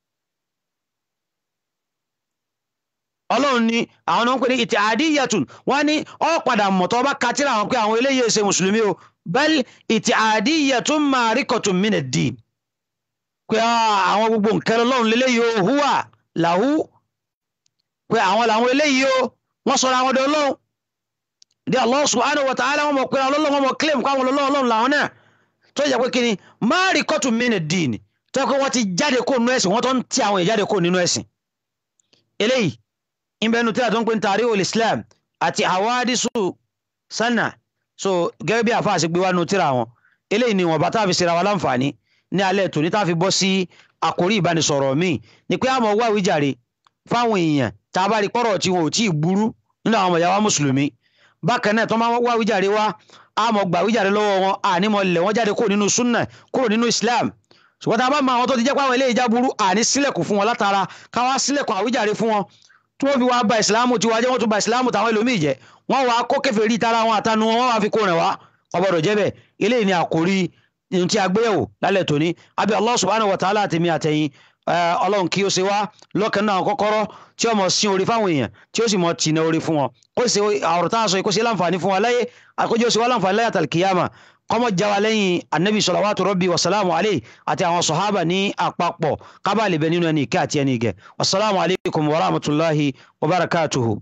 Speaker 5: ọlọ́run ni àwọn náà ń pè ní ìtì àdíyàtùn wọ́n ní ọ padà mọ̀ tó bá katira àwọn pé àwọn eléyìí ṣe mùsùlùmí o bẹ́ẹ̀ ìtì àdíyàtùn máa rí kọ̀tùn mí nà dì pé àwọn gbogbo nǹkan ọlọ́run lélẹ́yìí o húwà làhú pé àwọn làwọn eléyìí o wọ́n sọ̀rọ̀ àwọn ọdẹ ọlọ́run di Allah subhanahu wa ta'ala wọn mọ̀ pé ọlọ́run wọn mọ̀ claim káwọn ọlọ́run làwọn náà tó yẹ pé kí ni máa rí kọ̀tùn mí nà dì ní tó yẹ pé wọ́n ti jáde kó nínú ẹ̀sìn wọ́n tó ń ti àwọn ìjáde kó nínú ẹ̀sìn eléyìí ìbẹnu tí a tó ń pè ní tàrí ol islam àti àwádìsù sanna so gẹ́gẹ́ bí àfa àṣegbé wa nu tíra wọn eléyìí ni wọn bá tá a fi ṣe ra wa láǹfààní ní alẹ́ tòní tá a fi bọ́ sí àkórí ìbánisọ̀rọ̀ míì ni pé àmọ́ wá wíjàre fáwọn èèyàn tá a bá rí pọ́rọ̀ tí wọn ò tí ì burú nínú àwọn ọmọ ìyá wa mùsùlùmí bákan náà tó máa wá wíjàre wa àmọ́ gbà wíjàre lọ́wọ́ wọn àní mọ̀ lẹ̀ wọ́n jáde kúrò nínú sunna kúrò nínú islam ṣùgbọ́n tá a bá mọ àwọn tó ti jẹ́ pé àwọn eléyìí já burú àní sílẹ̀kùn fún wọn látara káwá sílẹ̀kùn àwíjàre fún wọn tí wọ́n fi wá ba ìsìláàmù tiwa jẹ́ wọ́n tún ba ìsìláàmù táwọn ẹlòmíì jẹ́ wọ́n wá kó kèfèrí tara wọn àtanu wọn wọ́n wá fi kó rìn wá ọgbọ́dọ̀ jẹ́ bẹ́ẹ̀ eléyìí ni àkórí ohun tí a gbé yẹ̀wò lálẹ́ tòní àbí Allah subhanahu wa ta'ala àtẹ̀mí àtẹ̀yìn ọlọ́run kí ó ṣe wá lọ́kàn náà kọ́kọ́rọ́ tí ó mọ̀ sí orí fáwọn èèyàn tí ó sì mọ̀ tìǹà orí fún wọn kó ṣe àwòrán tá a sọ kó ṣe láǹfààní fún wa láyé àkójọ ṣe wá láǹfààní láyé àtàlùkìyàmà kọ́mọ jáwa lẹ́yìn anabi salawatu rabbi wasalamu alayhi àti àwọn sọ̀hábà ní àpapọ̀ kábàlì bẹ nínú ẹni ìkẹ́ àti ẹni ìgẹ̀ wasalaamu alaykum wa rahmatulahi wa barakatuhu.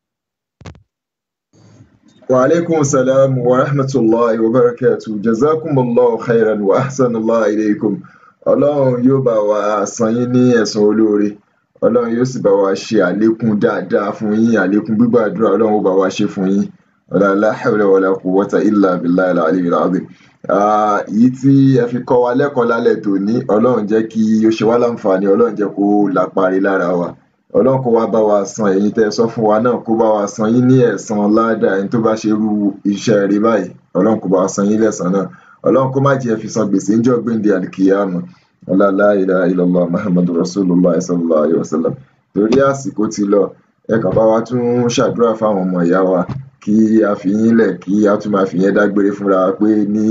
Speaker 4: wa alaikum salam wa rahmatulahi wa barakatuhu jazakumullahu khairan wa ahsanallahu ilaykum ọlọ́run yóò bá wa san yín ní ẹ̀san olóore ọlọ́run yóò sì bá wa ṣe àlékún dáadáa fún yín àlékún gbígbàdúrà ọlọ́run ó bá wa ṣe fún yín wala la hawla wala quwwata illa billahi al-aliyyil azim èyí tí ẹ fi kọ́ wa lẹ́kọ̀ọ́ lálẹ́ tòní ọlọ́run jẹ́ kí ó ṣe wá láǹfààní ọlọ́run jẹ́ kó lápárí lára wa ọlọ́run kó wá bá wa san ẹ̀yin tẹ́ ẹ sọ fún wa náà kó bá wa san yín ní ẹ̀san ládàá ẹni tó bá ṣe irú iṣẹ́ rí báyìí ọlọ́run kó bá wa san yín lẹ́san náà ọlọ́run kó má jẹ́ fi san gbèsè ń jọ gbéǹde àlìkìyàmọ̀ la ilaha illallah muhammadu rasulullah sallallahu alayhi wa sallam torí àsìkò ti lọ ẹ kàn bá wa tún ṣàdúrà fáwọn ọmọ ìyá wa kí a fi yín lẹ̀ kí a tún máa fi yẹn dágbére fúnra wa pé ní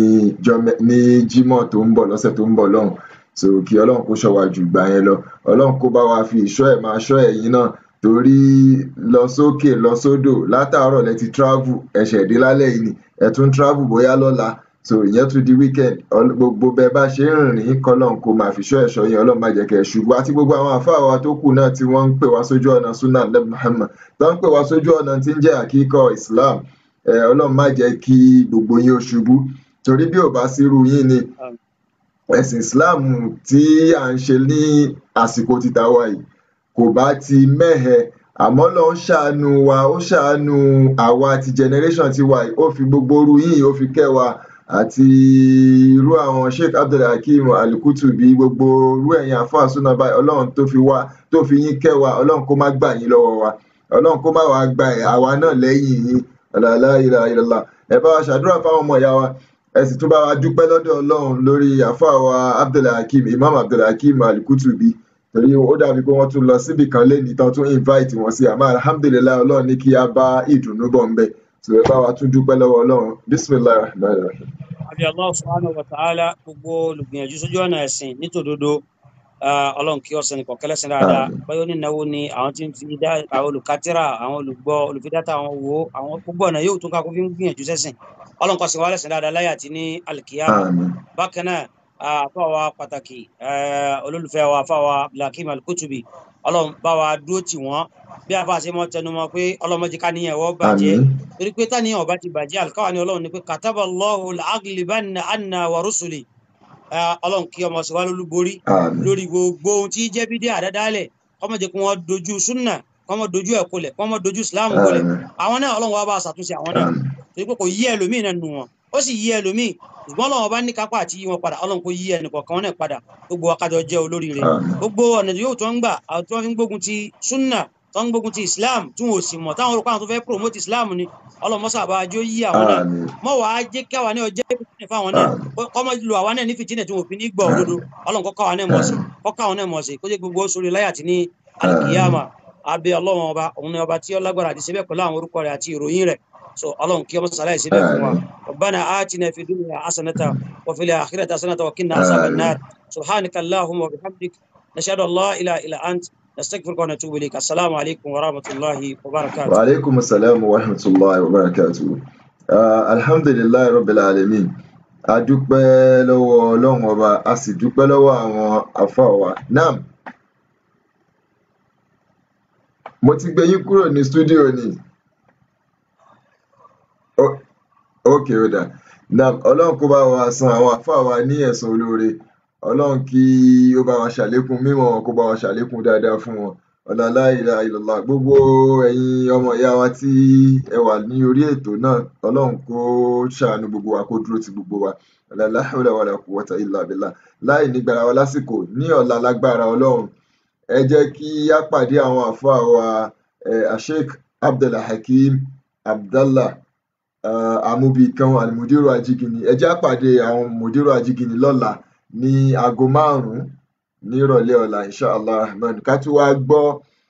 Speaker 4: jímọ̀ tó ń bọ̀ lọ́sẹ̀ tó ń bọ̀ lọ́hùn so kí ọlọ́run kó ṣọ́ wa jù gbà yẹn lọ ọlọ́run kó bá wa fi ìṣọ́ ẹ̀ máa ṣọ́ ẹ̀yin náà torí lọ sókè lọ sódò látàárọ̀ lẹ ti travel ẹ̀ṣẹ̀ dé lálẹ́ yìí ni ẹ̀ tún travel bóyá lọ́la so ìyẹn tún di weekend gbogbo bẹ́ẹ̀ bá ṣe ń rìn kọ́lọ́n kó máa fi ṣọ́ ẹ̀ṣọ́ yẹn ọlọ́run má jẹ́ kẹ́ ẹ ṣubú àti gbogbo àwọn àfáà wa tó kù náà tí wọ́n ń pè wá sójú ọ̀nà sunnah nabi muhammad tó ń pè wá sójú ọ̀nà tí ń jẹ́ àkíkọ́ islam ọlọ́run má jẹ́ kí gbogbo yín ó ṣubú torí bí ò bá sírú yín ni ẹ̀sìn islam tí à ń ṣe ní àsìkò títà wa yìí kò bá ti mẹ́hẹ àmọ́ lọ ń ṣàánú wa ó ṣàánú àwa ti generation ti wa yìí ó fi gbogbo orú yìí ó fi kẹ́ wa àti irú àwọn sheikh abdulhakeem alukutubi gbogbo irú ẹ̀yin àfáà súná báyìí ọlọ́run tó fi wá tó fi yín kẹ́ wa ọlọ́run kó má gbà yín lọ́wọ́ wa ọlọ́run kó má wàá gba àwa náà lẹ́yìn yín la ilaha illallah ẹ bá wa ṣàdúrà fáwọn ọmọ ìyá wa ẹ sì tún bá wa dúpẹ́ lọ́dọ̀ ọlọ́run lórí àfáà wa abdulhakeem imam abdulhakeem alukutubi torí ó dàbí pé wọ́n tún lọ síbì kan lẹ́ni tán tún invite wọn sí àmọ́ alhamdulilayi ọlọ́run ní kí a bá ìdùnnú bọ̀ ń bẹ̀ tí ẹ bá wa tún dúpẹ́ lọ́wọ́ ọlọ́run bisimilayi rahman rahim.
Speaker 6: àbí allah subhanahu wa ta'ala gbogbo olùgbìyànjú sójú ọ̀nà ẹ̀sìn nítòdodo ọlọ́run kí ọ̀sẹ̀ nìkan kẹlẹ́sìn dáadáa báyọ̀ nínáwó ni àwọn tí ń fi dá àwọn olùkátírà àwọn olùgbọ́ olùfidátà àwọn wo àwọn gbogbo ọ̀nà yóò tún ká kó fi ń gbìyànjú sẹ́sìn ọlọ́run kọ́sìn wa lẹ́sìn dáadáa láyé àti ní alkiyama bákan náà àfàwà pàtàkì olólùfẹ́ wa àfàwà abdulhakeem alkutubi ọlọ́run bá wa dúró tì wọ́n bí a bá ṣe mọ́ tẹnumọ́ pé ọlọ́mọdé ká níyàn ẹ̀wọ́ bàjẹ́ torí pé táníyàn ọba ti bàjẹ́ àlùkáwà ní ọlọ́run ni pé kataba Allahu al-aghlibanna anna wa rusuli ọlọ́run kí ọmọ sí wa lólúborí lórí gbogbo ohun tí jẹ́ bídé àdádálẹ̀ kọ́mọ jẹ́ kí wọ́n dojú súnà kọ́mọ dojú ẹ̀ kolẹ̀ kọ́mọ dojú islam kolẹ̀ àwọn náà ọlọ́run wa bá ṣàtúnṣe àwọn náà torí pé kò yí ẹlòmíì náà nù wọn ó sì yí ẹlòmíì ṣùgbọ́n ọlọ́run ọba ní kápá àti yí wọn padà ọlọ́run kò yí ẹnì kọ̀ọ̀kan náà padà gbogbo akájọ jẹ́ olórí rẹ̀ gbogbo ọ̀nà yóò tó ń gbà àwọn tí wọ́n fi ń gbógun ti súnà tó ń gbógun ti islam tí wọn ò sì mọ̀ táwọn olùkọ́ àwọn tó fẹ́ promote islam ni ọlọ́mọṣà bá ajó yí àwọn náà mọ́ wàá jẹ́ kí àwa náà jẹ́ fìtínà fáwọn náà kọ́mọ lu àwa náà ní fìtínà tí wọn fi ní gbọ́ òdodo ọlọ́run kọ́kọ́ àwọn náà mọ̀ sí kọ́kọ́ àwọn náà mọ̀ sí kó jẹ́ gbogbo sórí láyà tí ní alikiyama abẹ́ ọlọ́run ọba òun ni ọba tí ó lágbára àti síbẹ̀ pẹ̀lú àwọn orúkọ rẹ̀ àti ìròyìn rẹ̀ so ọlọ́run kí ọmọ sàlàyé síbẹ̀ fún wa rabbana atina fi dunya hasanata wa fil akhirati hasanata wa qina azaban nar subhanaka allahumma wa bihamdik nashhadu an la ilaha illa ant نستغفرك ونتوب اليك السلام عليكم ورحمه الله وبركاته
Speaker 4: وعليكم السلام ورحمه الله وبركاته alhamdulilayi rabbil alamin a dúpẹ́ lọ́wọ́ ọlọ́run ọba a sì dúpẹ́ lọ́wọ́ àwọn àfáà wa nam mo ti gbé yín kúrò ní stúdíò ni ok ó dà nam ọlọ́run kó bá wa san àwọn àfáà wa ní ẹ̀san olóore ọlọ́run kí ó bá wa ṣàlékún mímọ̀ wọn kó bá wa ṣàlékún dáadáa fún wọn ọ̀làlá ìlà ìlọ̀lá gbogbo ẹ̀yin ọmọ ìyá wa tí ẹ wà ní orí ètò náà ọlọ́run kó ṣàánú gbogbo wa kó dúró ti gbogbo wa ọ̀làlá hawla wala quwwata illa billah láì nígbàrá wa lásìkò ní ọ̀la lágbára ọlọ́run ẹ jẹ́ kí á pàdé àwọn àfáà wa asheik abdulhakeem abdallah amúbìkan alimudiru ajigini ẹ jẹ́ á pàdé àwọn mudiru ajigini lọ́la ní aago márùn-ún nírọ̀lẹ́ ọ̀la inshallah rahman ká tún wá gbọ́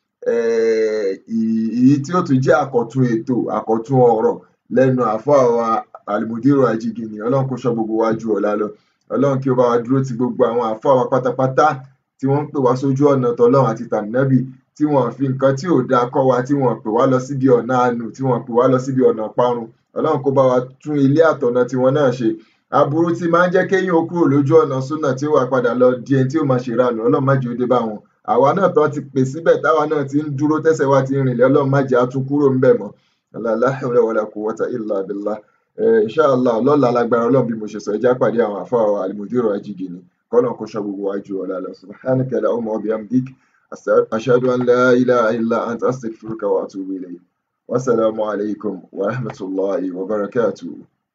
Speaker 4: èyí tí ó tún jẹ́ àkọ́tún ètò àkọ́tún ọ̀rọ̀ lẹ́nu àfáà wa alimudiru ajigini ọlọ́run kó ṣọ́ gbogbo wa ju ọ̀la lọ ọlọ́run kí ó bá wa dúró ti gbogbo àwọn àfáà wa pátápátá tí wọ́n ń pè wá sójú ọ̀nà tọlọ́run àti tànàbì tí wọ́n fi nǹkan tí ò dáa kọ́ wa tí wọ́n pè wá lọ síbi ọ̀nà àánú tí wọ́n pè wá lọ síbi ọ̀nà parun ọlọ́run kó bá wa tún ilé àtọ̀nà tiwọn náà ṣe aburú tí máa ń jẹ́ kéèyàn ó kúrò lójú ọ̀nà súnà tí ó wà padà lọ di ẹni tí ó máa ṣèrànù ọlọ́run má jẹ́ ó dé bá wọn àwa náà tó ti pè síbẹ̀ táwa náà ti ń dúró tẹ́sẹ̀ wa ti rìnlẹ̀ ọlọ́run má jẹ́ á tún kúrò ńbẹ̀ mọ́ la hawla wala quwwata illa billah inshallah lọ́la lágbára ọlọ́run bí mo ṣe sọ ẹjá pàdé àwọn àfáà wa alimudiru ajigini kọ́lọ́n kó ṣọ́ gbogbo wájú ọ̀la lọ subhanaka allahumma wa bihamdik ashhadu an la ilaha illa anta astaghfiruka wa atubu ilayk wasalaamu alaykum wa rahmatulahi wa barakatuh.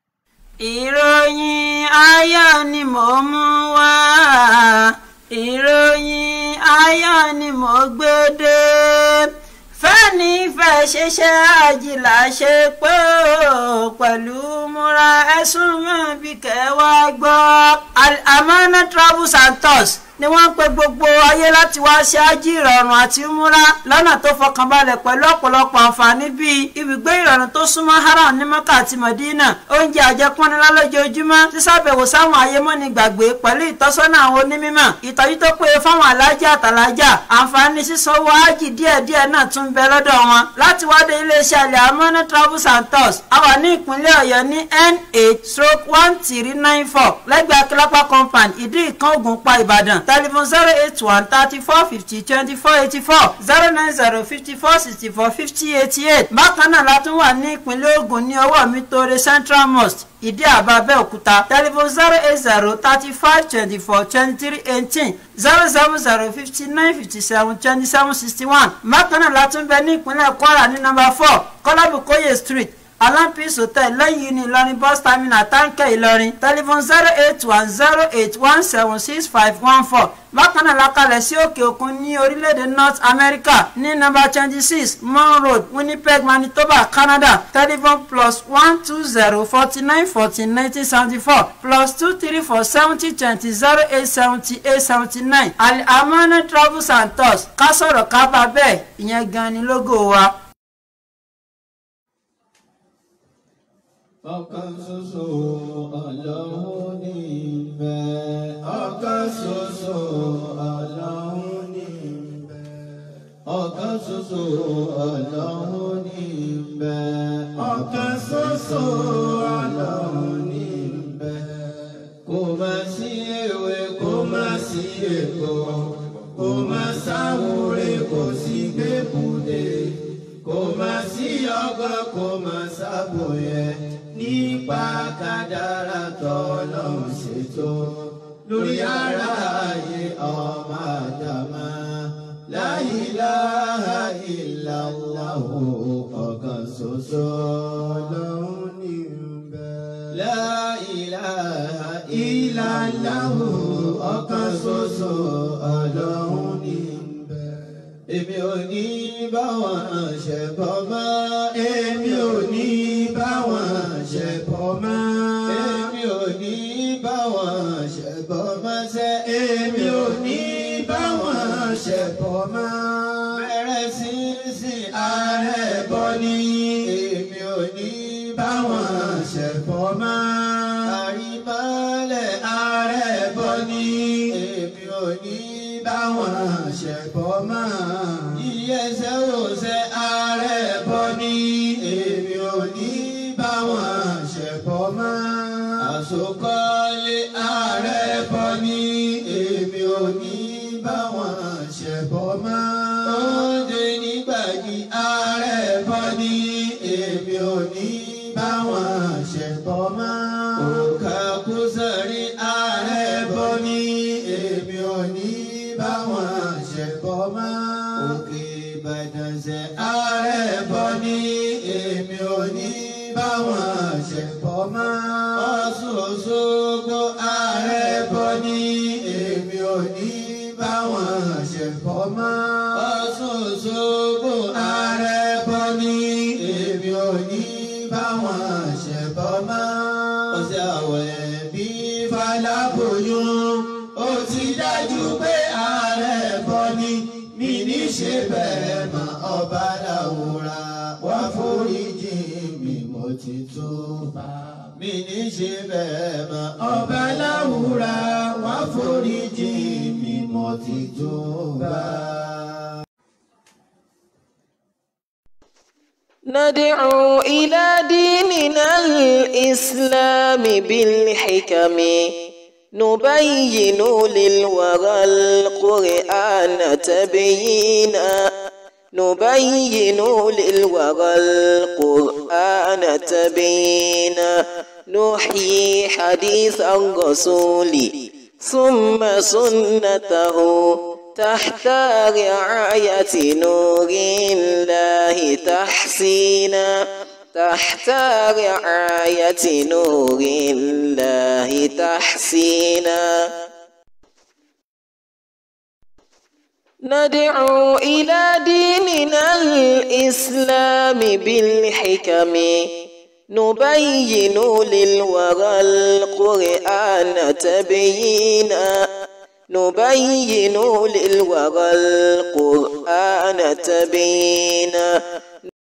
Speaker 3: ìròyìn ayọ̀ ni mò ń mú wá ìròyìn ayọ̀ ni mò ń gbé dé fẹ́ni fẹ́ fẹ́ ṣiṣẹ́ àjìlá ṣe pé ó pẹ̀lú múra ẹ̀sùn mọ́ bí kẹwàá gbọ́. Al-Amana Travels and Tours ni wọ́n ń pe gbogbo ayé láti wá ṣe ájí ìrọ̀rùn àti múra lọ́nà tó fọkànbalẹ̀ pẹ̀lú ọ̀pọ̀lọpọ̀ àǹfààní bíi ibùgbé ìrọ̀rùn tó súnmọ́ haram ní mọ́kà àti mọ̀dínà oúnjẹ àjẹpọ́nilá lójoojúmọ́ sísàbẹ̀wò sáwọn ayémọ́ni gbàgbé pẹ̀lú ìtọ́sọ́nà àwọn onímọ̀ ìtọ́jú tó péye fáwọn alájà àtàlájà àǹfààní sísanwó ájì díẹ̀díẹ̀ náà tún bẹ lọ́dọ̀ wọn láti wádé iléeṣẹ́ Al-Amana Travels and Tours a wà ní ìpínlẹ̀ ọ̀yọ́ ní n8 stroke one three nine four lẹ́gbẹ̀ẹ́ akílápá compound ìdí ìkan ògùnpá ìbàdàn telephone zero eight one thirty four fifty twenty four eighty four zero nine zero fifty four sixty four fifty eighty eight bákan náà la tún wà ní ìpínlẹ̀ Ògùn ní ọwọ́ mi tóore Central Mosque ìdí àbá Abẹ́òkúta telephone zero eight zero thirty five twenty four twenty three eighteen zero seven zero fifty nine fifty seven twenty seven sixty one bákan náà la tún bẹ ní ìpínlẹ̀ Kwara ní number four Kọ́lábùkóyè street alampis hotel lẹ́yìn ní ìlọrin bus terminal táǹkẹ́ ìlọrin telephone zero eight one zero eight one seven six five one four bákan náà lakalẹ̀ sí òkè òkun ní orílẹ̀-èdè north america ní number twenty six mon road winnipeg manitoba canada telephone plus one two zero forty nine fourteen nineteen seventy four plus two three four seventy twenty zero eight seventy eight seventy nine Al-Amana travels and tours ká sọ̀rọ̀ ká bá bẹ́ẹ̀ ìyẹn gan ni lógo wa.
Speaker 2: ọ̀kan ṣoṣo ọlọ́run ní ìbẹ̀. ọ̀kan ṣoṣo ọlọ́run ní ìbẹ̀. ọ̀kan ṣoṣo ọlọ́run ní ìbẹ̀. ọ̀kan ṣoṣo ọlọ́run ní ìbẹ̀. kò má sí ewé kò má sí èkó kò má sáwúre kò sí gbẹ́kúdé kò má sí ọgbọ́n kò má sábòyẹ nípa kádàrá tọ́lọ́run ṣètò lórí ara ayé ọmọ àdàmà la ilaha illallah ọ̀kan ṣoṣo lọ́hún ní bẹ́ẹ̀. la ilaha illallah ọ̀kan ṣoṣo ọlọ́hún ní bẹ́ẹ̀. èmi ò ní bá wọn ṣẹbọ mọ́ èmi ò ní bá wọn ṣẹbọ mọ́ èmi ò ní bá wọn ṣẹbọ mọ́ sẹ́ èmi ò ní bá wọn ṣẹbọ mọ́ bẹ̀rẹ̀ sí sí ààrẹ bọ́ ní èmi ò ní bá wọn ṣẹbọ mọ́ àrímọ́lẹ̀ ààrẹ bọ́ ní èmi ò ní bá wọn ṣẹbọ mọ́ ìyẹsẹ̀ òṣè ààrẹ bọ́ ní èmi ò ní bá wọn ṣẹbọ mọ́ àsokọ́lé ààrẹ bọ́ ní èmi ò ní bá wọn ṣẹbọ mọ́ oúnjẹ nígbàdí ààrẹ bọ́ ní èmi ò ní bá wọn ṣẹbọ mọ́ òkà kúsàrí ààrẹ bọ́ ní èmi ò ní bá wọn ṣẹbọ mọ́ òkè ìbàdàn ṣe ààrẹ bọ́ ní èmi ò ní bá wọn ṣẹbọ mọ́ ọ̀ṣun òṣogbo ààrẹ bọ́ ní èmi ò ní bá wọn ṣẹbọ mọ́ ọ̀ṣun òṣogbo ààrẹ bọ́ ní èmi ò ní bá wọn ṣẹbọ mọ́ ọ̀sẹ̀ àwẹ̀ bí faláboyún ó ti dájú pé ààrẹ bọ́ ní mi ní ṣe bẹ́ẹ̀ mọ́ ọba làwòrà wá foríjì mi mo ti tó bá mi ní ṣe bẹ́ẹ̀ mọ́ ọba làwòrà wá foríjì mi mo ti tó bá.
Speaker 1: ندعو إلى ديننا الإسلام بالحكم نبين للورى القرآن تبيينا نبين للورى القرآن تبيينا نحيي حديث الرسول ثم سنته تحت رعاية نور الله تحسينا تحت رعاية نور الله تحسينا ندعو إلى ديننا الإسلام بالحكم نبين للورى القرآن تبيينا نبين للورى القرآن تبيينا